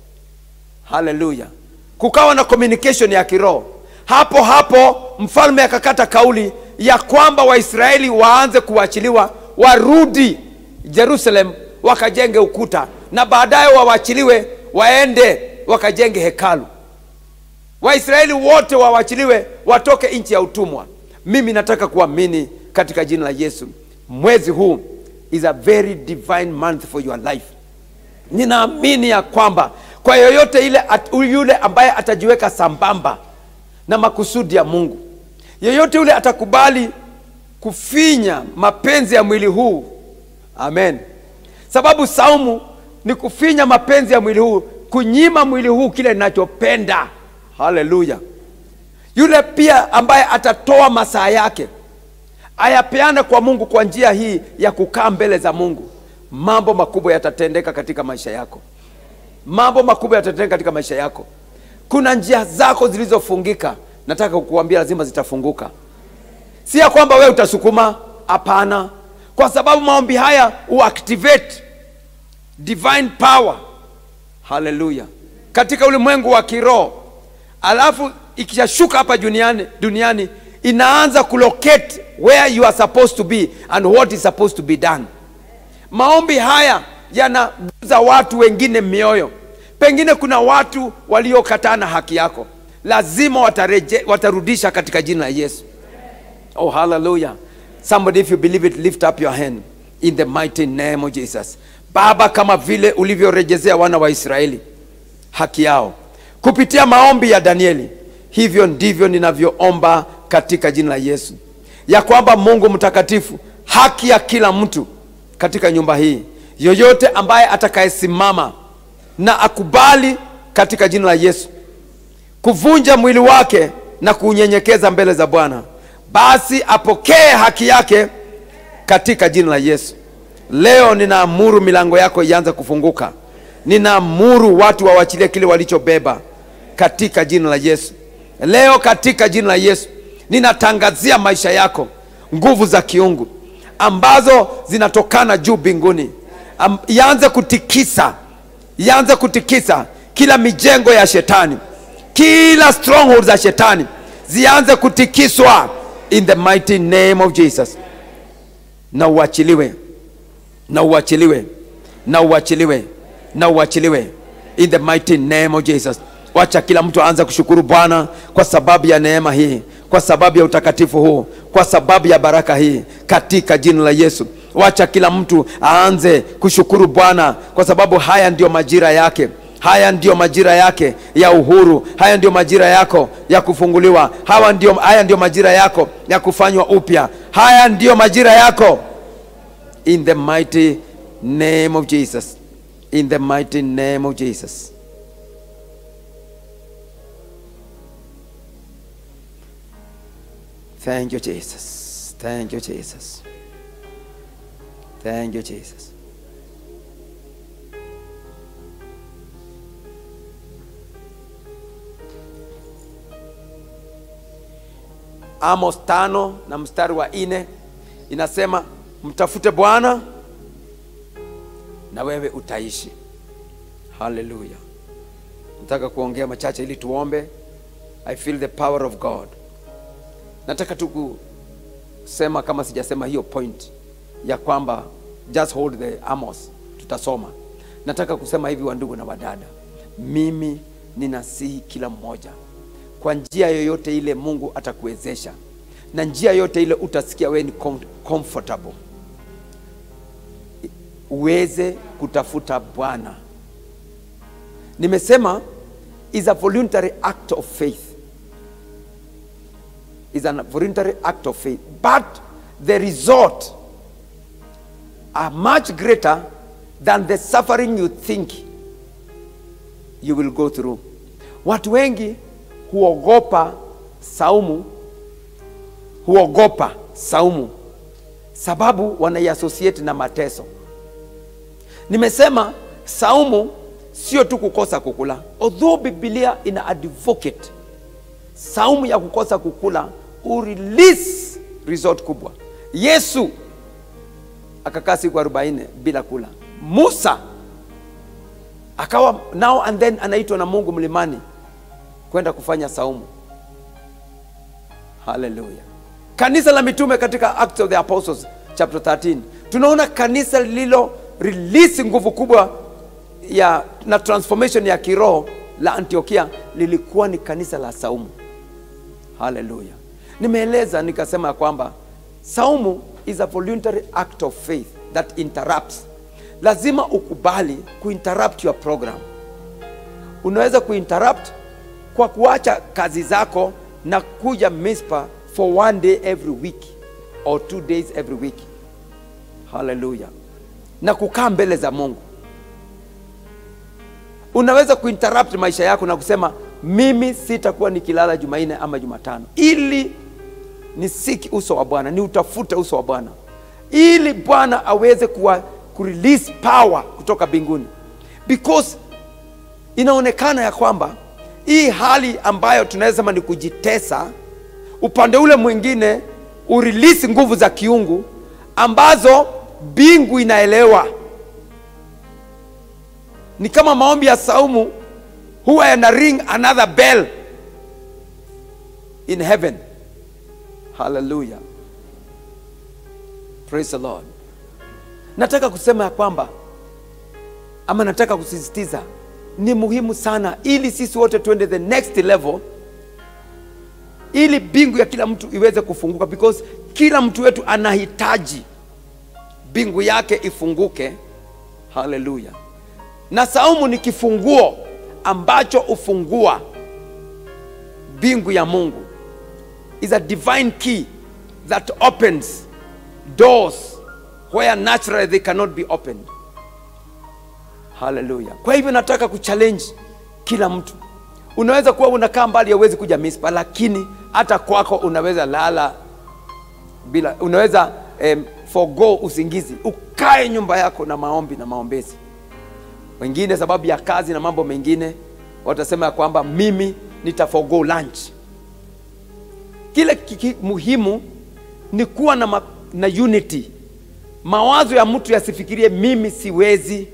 haleluya kukawa na communication ya kiroho hapo hapo mfalme akakata kauli ya kwamba waisraeli waanze kuachiliwa warudi jerusalem wakajenge ukuta na baadaye wawachiliwe waende wakajenge hekalu waisraeli wote wawachiliwe watoke nchi ya utumwa mimi nataka kuamini katika jina la yesu mwezi huu is a very divine month for your life ninaamini ya kwamba kwa yoyote ile at, yule ambaye atajiweka sambamba na makusudi ya mungu yeyote yule atakubali kufinya mapenzi ya mwili huu amen sababu saumu ni kufinya mapenzi ya mwili huu kunyima mwili huu kile ninachopenda haleluya yule pia ambaye atatoa masaa yake ayapeana kwa mungu kwa njia hii ya kukaa mbele za mungu mambo makubwa yatatendeka katika maisha yako mambo makubwa yatatendeka katika maisha yako kuna njia zako zilizofungika nataka kukuambia lazima zitafunguka si ya kwamba wewe utasukuma hapana kwa sababu maombi haya uactivate divine power haleluya katika ulimwengu wa kiroho alafu ikishashuka hapa duniani, duniani inaanza kulocate where you are supposed to be and what is supposed to be done maombi haya yanaguza watu wengine mioyo pengine kuna watu waliokataa na haki yako lazima watareje, watarudisha katika jina la yesu oh hallelujah somebody if you believe it lift up your hand in the mighty name of jesus baba kama vile ulivyorejezea wana wa israeli haki yao kupitia maombi ya danieli hivyo ndivyo ninavyoomba katika jina la yesu ya kwamba mungu mtakatifu haki ya kila mtu katika nyumba hii yoyote ambaye atakayesimama na akubali katika jina la yesu kuvunja mwili wake na kuunyenyekeza mbele za bwana basi apokee haki yake katika jina la yesu leo ninaamuru milango yako ianze kufunguka ninaamuru watu wawachilie kile walichobeba katika jina la yesu leo katika jina la yesu ninatangazia maisha yako nguvu za kiungu ambazo zinatokana juu mbinguni Am, ianze kutikisa ianze kutikisa kila mijengo ya shetani kila stronghold za shetani zianze kutikiswa in the mighty name of jesus na uachiliwe na uachiliwe na uachiliwe na uachiliwe in the mighty name of jesus wacha kila mtu aanze kushukuru bwana kwa sababu ya neema hii kwa sababu ya utakatifu huu kwa sababu ya baraka hii katika jina la yesu wacha kila mtu aanze kushukuru bwana kwa sababu haya ndiyo majira yake haya ndiyo majira yake ya uhuru haya ndiyo majira yako ya kufunguliwa hawa ndiyo, haya ndiyo majira yako ya kufanywa upya haya ndiyo majira yako in the mighty name of jesus in the mighty name of jesus Thank you, Jesus. Thank you, Jesus. Thank you, Jesus. amos tano na mstari wa nne inasema mtafute bwana na wewe utaishi haleluya nataka kuongea machache ili tuombe i feel the power of god nataka tu kusema kama sijasema hiyo point ya kwamba just hold the amos tutasoma nataka kusema hivi wandugu na wadada mimi ninasihi kila mmoja kwa njia yoyote ile mungu atakuwezesha na njia yote ile utasikia wewe ni com- comfortable uweze kutafuta bwana nimesema is a voluntary act of faith is a voluntary act of faith but the result are much greater than the suffering you think you will go through watu wengi huogopa saumu huogopa saumu sababu wanaiassociate na mateso nimesema saumu sio tu kukosa kukula although biblia ina advocate saumu ya kukosa kukula urelease result kubwa yesu akakaa siku 40 bila kula musa akawa now and then anaitwa na mungu mlimani kwenda kufanya saumu haleluya kanisa la mitume katika acts of the apostles chapter 13 tunaona kanisa lililo release nguvu kubwa ya na transformation ya kiroho la antiokia lilikuwa ni kanisa la saumu haleluya nimeeleza nikasema ya kwamba saumu is a voluntary act of faith that interrupts lazima ukubali kuinterrupt your program unaweza kuinterrupt kwa kuacha kazi zako na kuja mispa for one day every week or two days every week haleluya na kukaa mbele za mungu unaweza kuinterrupt maisha yako na kusema mimi sitakuwa nikilala jumanne ama jumatano ili nisiki uso wa bwana ni utafute uso wa bwana ili bwana aweze kuwa kurelease power kutoka mbinguni because inaonekana ya kwamba hii hali ambayo tunaweza sema ni kujitesa upande ule mwingine urelease nguvu za kiungu ambazo mbingu inaelewa ni kama maombi ya saumu huwa yana ring another bell in heaven haleluya praise the lord nataka kusema ya kwamba ama nataka kusisitiza ni muhimu sana ili sisi wote tuende the next level ili bingu ya kila mtu iweze kufunguka because kila mtu wetu anahitaji bingu yake ifunguke haleluya na saumu ni kifunguo ambacho hufungua bingu ya mungu is a divine key that opens doors where naturally they cannot be opened haleluya kwa hivyo nataka kuchallenge kila mtu unaweza kuwa unakaa mbali hauwezi kuja mispa lakini hata kwako unaweza lala bila unaweza um, forgo usingizi ukae nyumba yako na maombi na maombezi wengine sababu ya kazi na mambo mengine watasema ya kwamba mimi nitaforgo lunch kile kiki, muhimu ni kuwa na, ma, na unity mawazo ya mtu yasifikirie mimi siwezi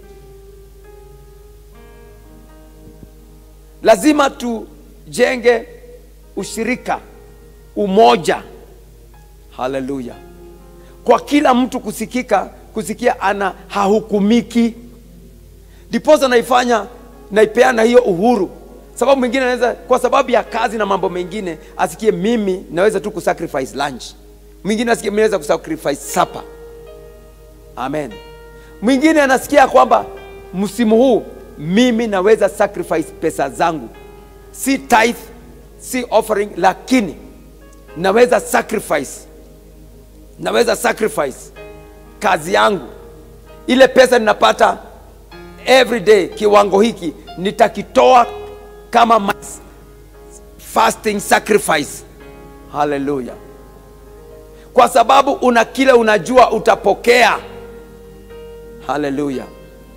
lazima tujenge ushirika umoja haleluya kwa kila mtu kusikika kusikia ana hahukumiki ndiposa naifanya naipeana hiyo uhuru sababu mwingine anaweza kwa sababu ya kazi na mambo mengine asikie mimi naweza tu kusacrifice lunch mwingine asikie mimi naweza kusacrifice supper amen mwingine anasikia kwamba msimu huu mimi naweza sacrifice pesa zangu si tithe si offering lakini naweza sacrifice naweza sacrifice kazi yangu ile pesa ninapata every day kiwango hiki nitakitoa kama mas- fasting sacrifice haleluya kwa sababu una kile unajua utapokea haleluya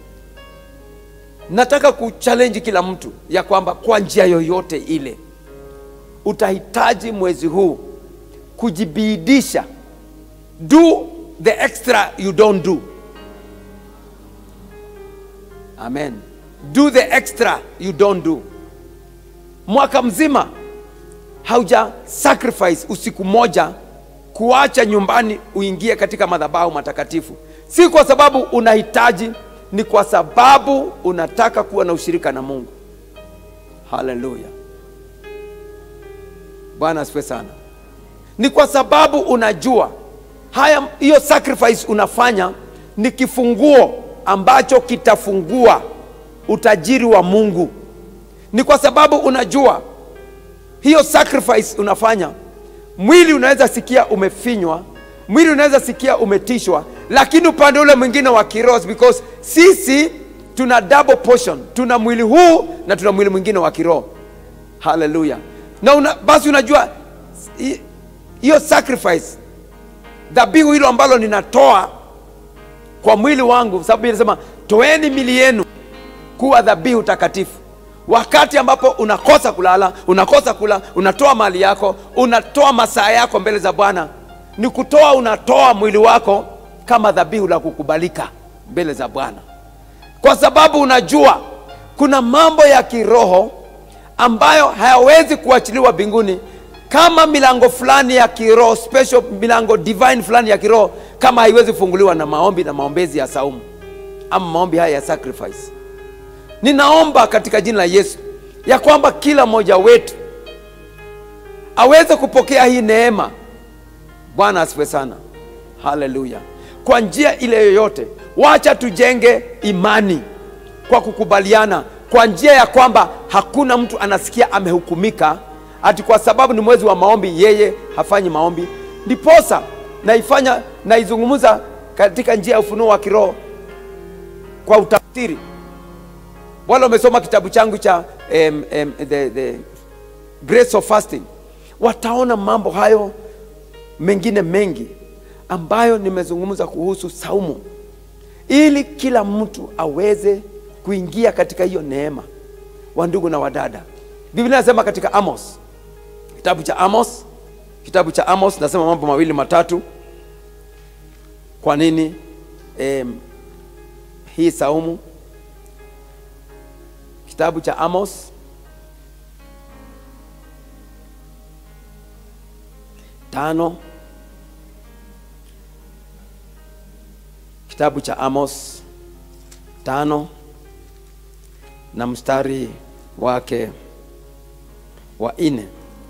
nataka kuchallenge kila mtu ya kwamba kwa njia yoyote ile utahitaji mwezi huu kujibidisha do the extra you don't do amen do the extra you don't do mwaka mzima hauja sacrifice usiku moja kuacha nyumbani uingie katika madhabahu matakatifu si kwa sababu unahitaji ni kwa sababu unataka kuwa na ushirika na mungu haleluya bwana asifiwe sana ni kwa sababu unajua haya hiyo sacrifice unafanya ni kifunguo ambacho kitafungua utajiri wa mungu ni kwa sababu unajua hiyo sacrifice unafanya mwili unaweza sikia umefinywa mwili unaweza sikia umetishwa lakini upande ule mwingine wa kiroho because sisi tuna double portion tuna mwili huu na tuna mwili mwingine wa kiroho haleluya na una, basi unajua hi- hiyo sacrifice dhabihu hilo ambalo ninatoa kwa mwili wangu sababu inasema toeni mili yenu kuwa dhabihu takatifu wakati ambapo unakosa kulala unakosa kula unatoa mali yako unatoa masaa yako mbele za bwana ni kutoa unatoa mwili wako kama dhabihu la kukubalika mbele za bwana kwa sababu unajua kuna mambo ya kiroho ambayo hayawezi kuachiliwa mbinguni kama milango fulani ya kiroho special milango divine fulani ya kiroho kama haiwezi kufunguliwa na maombi na maombezi ya saumu ama maombi haya ya sacrifice ninaomba katika jina la yesu ya kwamba kila mmoja wetu aweze kupokea hii neema bwana asifiwe sana haleluya kwa njia ile yoyote wacha tujenge imani kwa kukubaliana kwa njia ya kwamba hakuna mtu anasikia amehukumika ati kwa sababu ni mwezi wa maombi yeye hafanyi maombi ndiposa naifanya naizungumza katika njia ya ufunuo wa kiroho kwa utafsiri wale wamesoma kitabu changu cha um, um, the, the grace of fasting wataona mambo hayo mengine mengi ambayo nimezungumza kuhusu saumu ili kila mtu aweze kuingia katika hiyo neema wa ndugu na wadada biblia inasema katika amos kitabu cha amos kitabu cha amos nasema mambo mawili matatu kwa nini em, hii saumu kitabu cha amos tano kitabu cha amos tano na mstari wake wa nne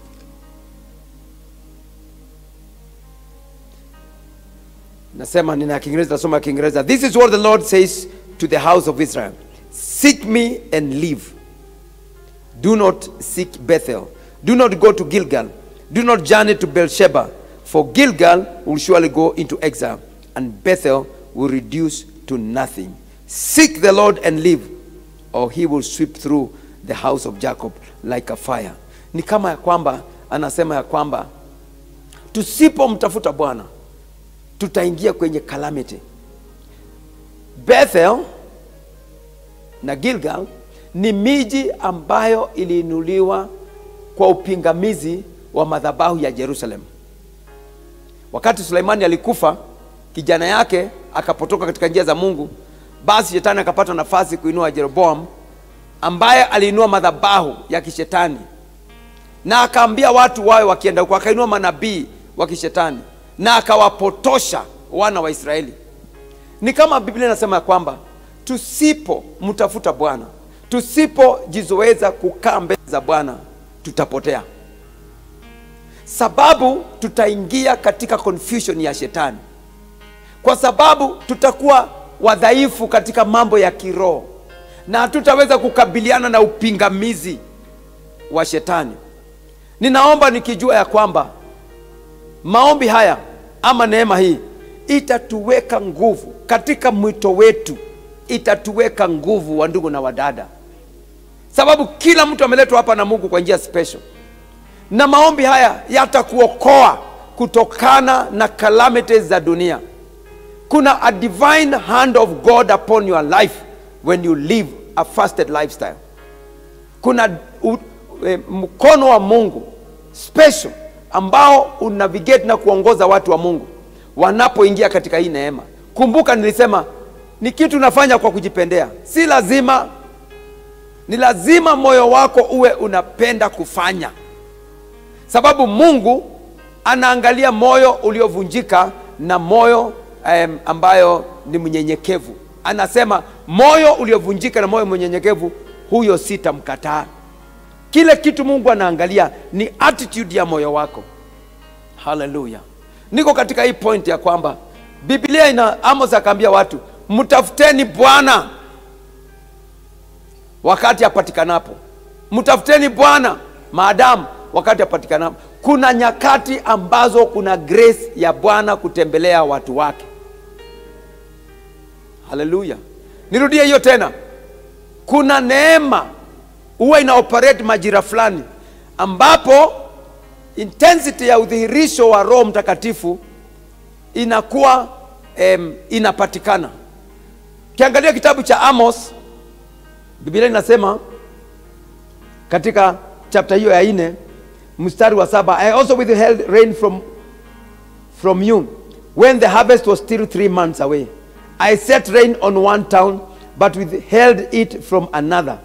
nasema nina kiingereza nasoma kiingereza this is what the lord says to the house of israel seek me and live do not seek bethel do not go to gilgal do not journey to beersheba for gilgal will surely go into exile and bethel will reduce to nothing seek the lord and live or he will sweep through the house of jacob like a fire ni kama ya kwamba anasema ya kwamba tusipomtafuta bwana tutaingia kwenye calamity bethel na gilgal ni miji ambayo iliinuliwa kwa upingamizi wa madhabahu ya jerusalem wakati suleimani alikufa kijana yake akapotoka katika njia za mungu basi shetani akapata nafasi kuinua jeroboam ambaye aliinua madhabahu ya kishetani na akaambia watu wawe wakienda huko akainua manabii wa kishetani na akawapotosha wana wa israeli ni kama biblia inasema ya kwamba tusipomtafuta bwana tusipojizoeza kukaa mbele za bwana tutapotea sababu tutaingia katika confusion ya shetani kwa sababu tutakuwa wadhaifu katika mambo ya kiroho na hatutaweza kukabiliana na upingamizi wa shetani ninaomba nikijua ya kwamba maombi haya ama neema hii itatuweka nguvu katika mwito wetu itatuweka nguvu wa ndugu na wadada sababu kila mtu ameletwa hapa na mungu kwa njia special na maombi haya yatakuokoa kutokana na calamities za dunia kuna a divine hand of god upon your life when you live a fasted lifestyle kuna u, e, mkono wa mungu special ambao unavigate na kuongoza watu wa mungu wanapoingia katika hii neema kumbuka nilisema ni kitu unafanya kwa kujipendea si lazima ni lazima moyo wako uwe unapenda kufanya sababu mungu anaangalia moyo uliovunjika na moyo um, ambayo ni mnyenyekevu anasema moyo uliovunjika na moyo mnyenyekevu huyo sitamkataa kile kitu mungu anaangalia ni attitude ya moyo wako haleluya niko katika hii point ya kwamba biblia ina amos akaambia watu mtafuteni bwana wakati apatikanapo mtafuteni bwana maadamu wakati apatikanapo kuna nyakati ambazo kuna grace ya bwana kutembelea watu wake haleluya nirudie hiyo tena kuna neema huwa ina operate majira fulani ambapo intensity ya udhihirisho wa roho mtakatifu inakuwa em, inapatikana kiangalia kitabu cha amos biblia inasema katika chapta hiyo ya nne mstari wa saba i also withheld rain from, from you when the harvest was still three months away i set rain on one town but withheld it from another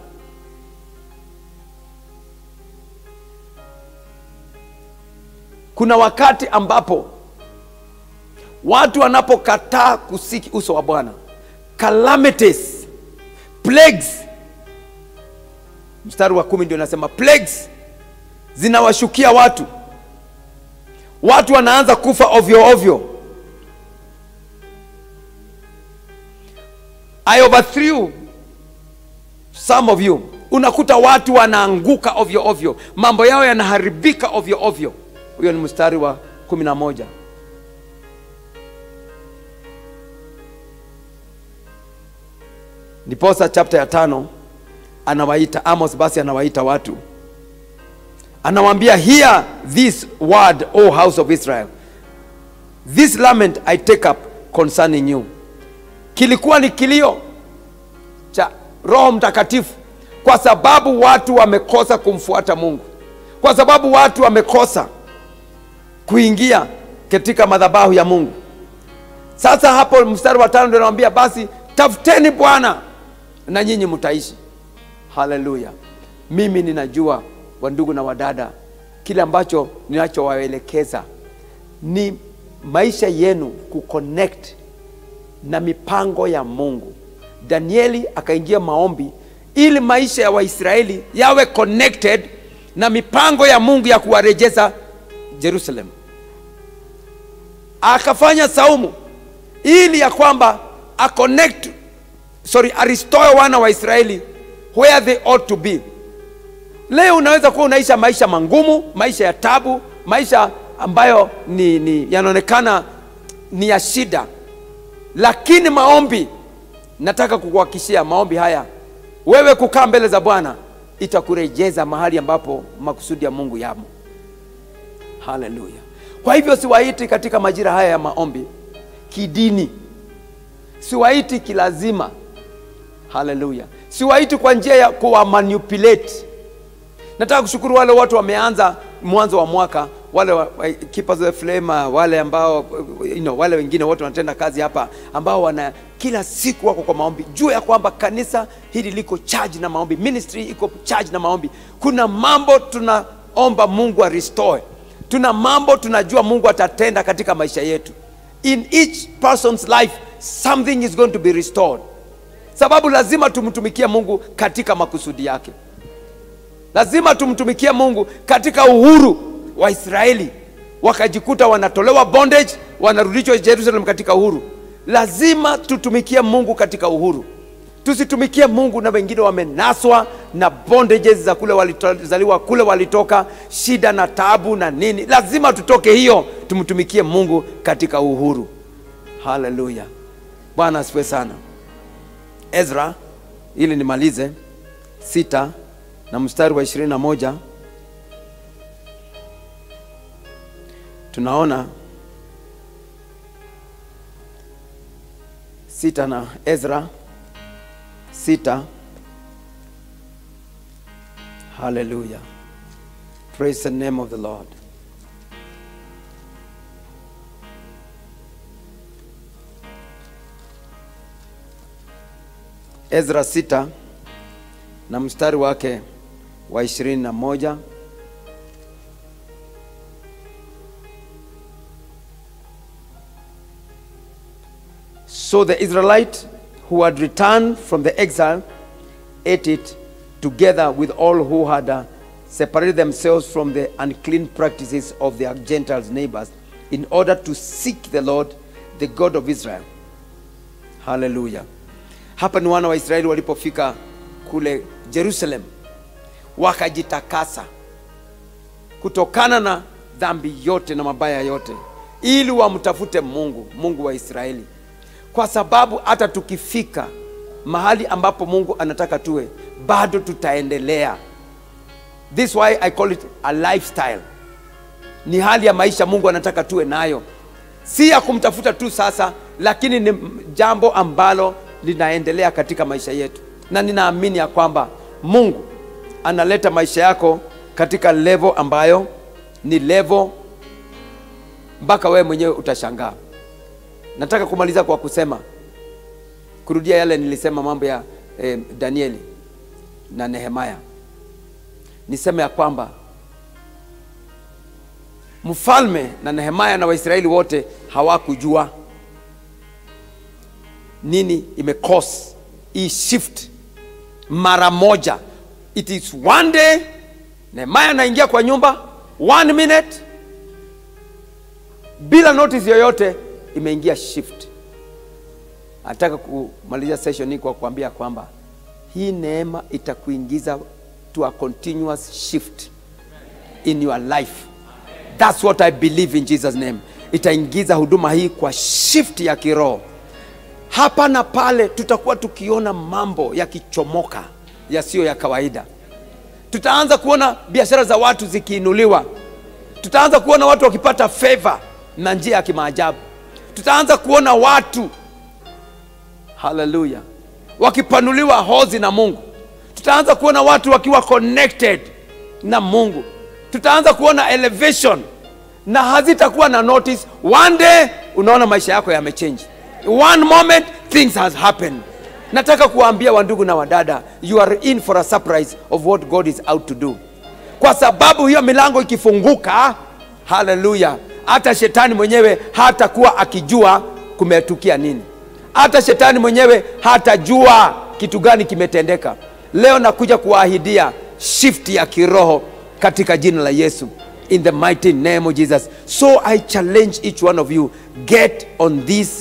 kuna wakati ambapo watu wanapokataa kusiki uso wa bwana calamities plagues mstari wa kumi ndio nasema plagues zinawashukia watu watu wanaanza kufa ovyo ovyo i overthrew some of you unakuta watu wanaanguka ovyo ovyo mambo yao yanaharibika ovyo ovyo huyo ni mstari wa kumi na moja ndiposa chapta ya tano anawaita amos basi anawaita watu anawaambia hear this word o house of israel this lament i take up concerning you kilikuwa ni kilio cha roho mtakatifu kwa sababu watu wamekosa kumfuata mungu kwa sababu watu wamekosa kuingia katika madhabahu ya mungu sasa hapo mstari wa tano ndio anawambia basi tafuteni bwana na nyinyi mtaishi haleluya mimi ninajua wandugu na wadada kile ambacho ninachowaelekeza ni maisha yenu kuconnect na mipango ya mungu danieli akaingia maombi ili maisha ya waisraeli yawe connected na mipango ya mungu ya kuwarejeza jerusalem akafanya saumu ili ya kwamba aconnect sorry aristore wana wa israeli where they ought to be leo unaweza kuwa unaisha maisha mangumu maisha ya tabu maisha ambayo ni, ni yanaonekana ni ya shida lakini maombi nataka kukuhakikishia maombi haya wewe kukaa mbele za bwana itakurejeza mahali ambapo makusudi ya mungu yamo haleluya kwa hivyo siwaiti katika majira haya ya maombi kidini siwaiti kilazima haleluya siwaiti kwa njia ya kuwa manipulate nataka kushukuru wale watu wameanza mwanzo wa mwaka wale wa, wa, keepers of the flame wale ambao you know, wale wengine wote wanatenda kazi hapa ambao wana kila siku wako kwa maombi juu ya kwamba kanisa hili liko charge na maombi ministry iko charge na maombi kuna mambo tunaomba mungu arestore tuna mambo tunajua mungu atatenda katika maisha yetu in each person's life something is going to be restored sababu lazima tumtumikie mungu katika makusudi yake lazima tumtumikie mungu katika uhuru wa israeli wakajikuta wanatolewa bondage wanarudishwa jerusalem katika uhuru lazima tutumikie mungu katika uhuru tusitumikie mungu na wengine wamenaswa na bondages za kule walizaliwa kule walitoka shida na taabu na nini lazima tutoke hiyo tumtumikie mungu katika uhuru haleluya bwana asifiwe sana ezra ili nimalize sita na mstari wa ishirini na moja tunaona sita na ezra sita haleluya praise the name of the lord ezra 6 na mstari wake wa ishirini na moja So the Israelite who had returned from the exile ate it together with all who had uh, separated themselves from the unclean practices of their Gentiles neighbors in order to seek the Lord, the God of Israel. Hallelujah. Hapa ni wana wa Israeli walipofika kule Jerusalem wakajitakasa kutokana na dhambi yote na mabaya yote, ili wamtafute Mungu, Mungu wa Israeli, kwa sababu hata tukifika mahali ambapo Mungu anataka tuwe, bado tutaendelea. This why I call it a lifestyle. Ni hali ya maisha Mungu anataka tuwe nayo, si ya kumtafuta tu sasa, lakini ni jambo ambalo linaendelea katika maisha yetu, na ninaamini ya kwamba Mungu analeta maisha yako katika level ambayo ni level mpaka wewe mwenyewe utashangaa. Nataka kumaliza kwa kusema kurudia yale nilisema mambo ya eh, Danieli na Nehemaya. Niseme ya kwamba mfalme na Nehemaya na Waisraeli wote hawakujua nini imecause hii shift mara moja. It is one day Nehemaya anaingia kwa nyumba one minute bila notice yoyote imeingia shift. Nataka kumaliza session hii kwa kuambia kwamba hii neema itakuingiza to a continuous shift in your life. That's what I believe in Jesus name. Itaingiza huduma hii kwa shift ya kiroho. Hapa na pale tutakuwa tukiona mambo yakichomoka yasiyo ya kawaida. Tutaanza kuona biashara za watu zikiinuliwa. Tutaanza kuona watu wakipata favor na njia ya kimaajabu. Tutaanza kuona watu haleluya, wakipanuliwa hozi na Mungu. Tutaanza kuona watu wakiwa connected na Mungu. Tutaanza kuona elevation na hazitakuwa na notice. One day unaona maisha yako yamechange, one moment things has happened. Nataka kuwaambia wandugu na wadada, you are in for a surprise of what God is out to do, kwa sababu hiyo milango ikifunguka, haleluya, hata shetani mwenyewe hatakuwa akijua kumetukia nini hata shetani mwenyewe hatajua kitu gani kimetendeka. Leo nakuja kuwaahidia shift ya kiroho katika jina la Yesu, in the mighty name of Jesus. So I challenge each one of you, get on this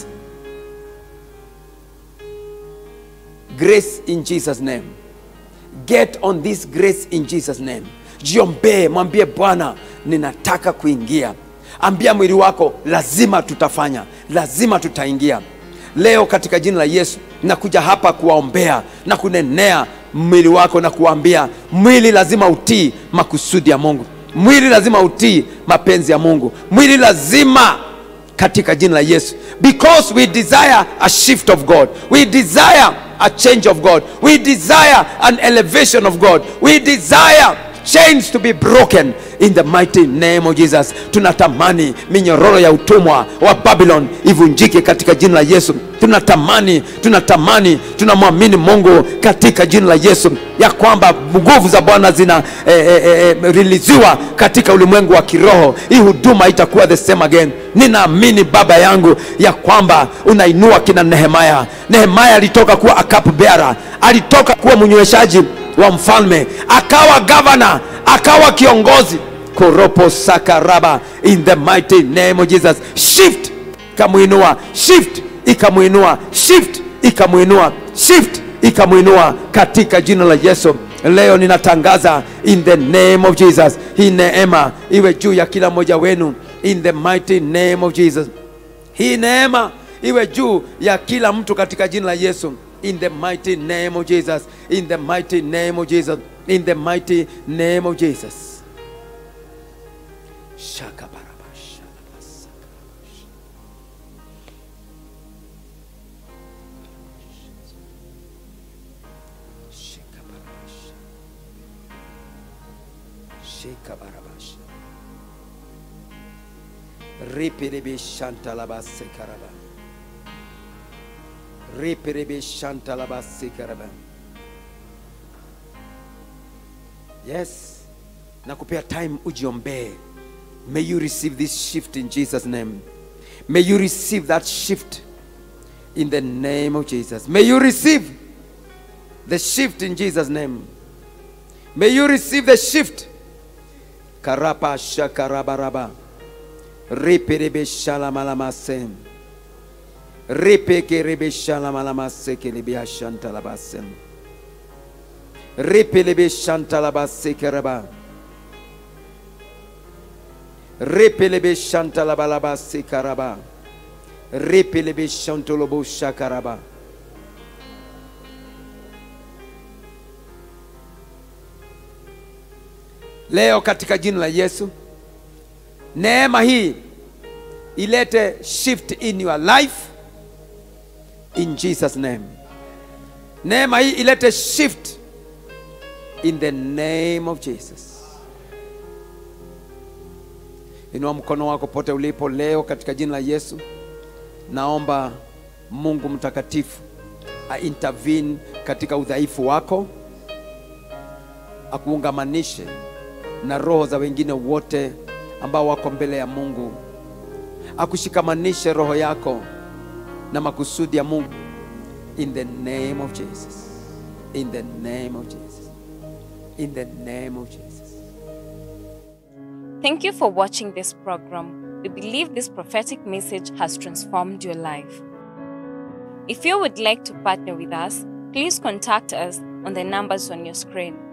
grace in Jesus name. Get on this grace in Jesus name. Jiombee, mwambie Bwana, ninataka kuingia. Ambia mwili wako, lazima tutafanya, lazima tutaingia leo katika jina la Yesu. Nakuja hapa kuwaombea na kunenea mwili wako na kuambia mwili lazima utii makusudi ya Mungu, mwili lazima utii mapenzi ya Mungu, mwili lazima katika jina la Yesu, because we desire a shift of God, we desire a change of God, we desire an elevation of God, we desire chains to be broken in the mighty name of Jesus. Tunatamani minyororo ya utumwa wa Babylon ivunjike katika jina la Yesu. Tunatamani, tunatamani, tunamwamini Mungu katika jina la Yesu ya kwamba nguvu za Bwana zina eh, eh, eh, riliziwa katika ulimwengu wa kiroho. Hii huduma itakuwa the same again. Ninaamini Baba yangu ya kwamba unainua kina Nehemaya. Nehemaya alitoka kuwa a cup bearer, alitoka kuwa mnyweshaji wa mfalme, akawa gavana, akawa kiongozi koropo sakaraba in the mighty name of Jesus. Shift ikamuinua, shift ikamuinua, shift ikamuinua, shift ikamuinua katika jina la Yesu. Leo ninatangaza in the name of Jesus, hii neema iwe juu ya kila mmoja wenu in the mighty name of Jesus. Hii neema iwe juu ya kila mtu katika jina la Yesu in the mighty name of Jesus, in the mighty name of Jesus, in the mighty name of Jesus. Shakabarabasha. Shikabarabasha. Shikabarabasha. Ripiribi shantalabase karaba. Reperebe shantalaba sikaraba. Yes. Nakupea time ujiombee. May you receive this shift in Jesus name. May you receive that shift in the name of Jesus. May you receive the shift in Jesus name. May you receive the shift. Karapa shakarabaraba. Reperebe shalamalamase. Repeke rebe shalamalamase kelebe shantalabasem. Repelebe shantalabase keraba. Repelebe shantalabalabase karaba. Repelebe shantolobo shakaraba. Leo katika jina la Yesu, neema hii ilete shift in your life in Jesus name. Neema hii ilete shift in the name of Jesus. Inua mkono wako pote ulipo leo katika jina la Yesu. Naomba Mungu mtakatifu a intervene katika udhaifu wako, akuungamanishe na roho za wengine wote ambao wako mbele ya Mungu, akushikamanishe roho yako na makusudi ya Mungu in the name of Jesus. In the name of Jesus. In the name of Jesus. Thank you for watching this program. We believe this prophetic message has transformed your life. If you would like to partner with us, please contact us on the numbers on your screen.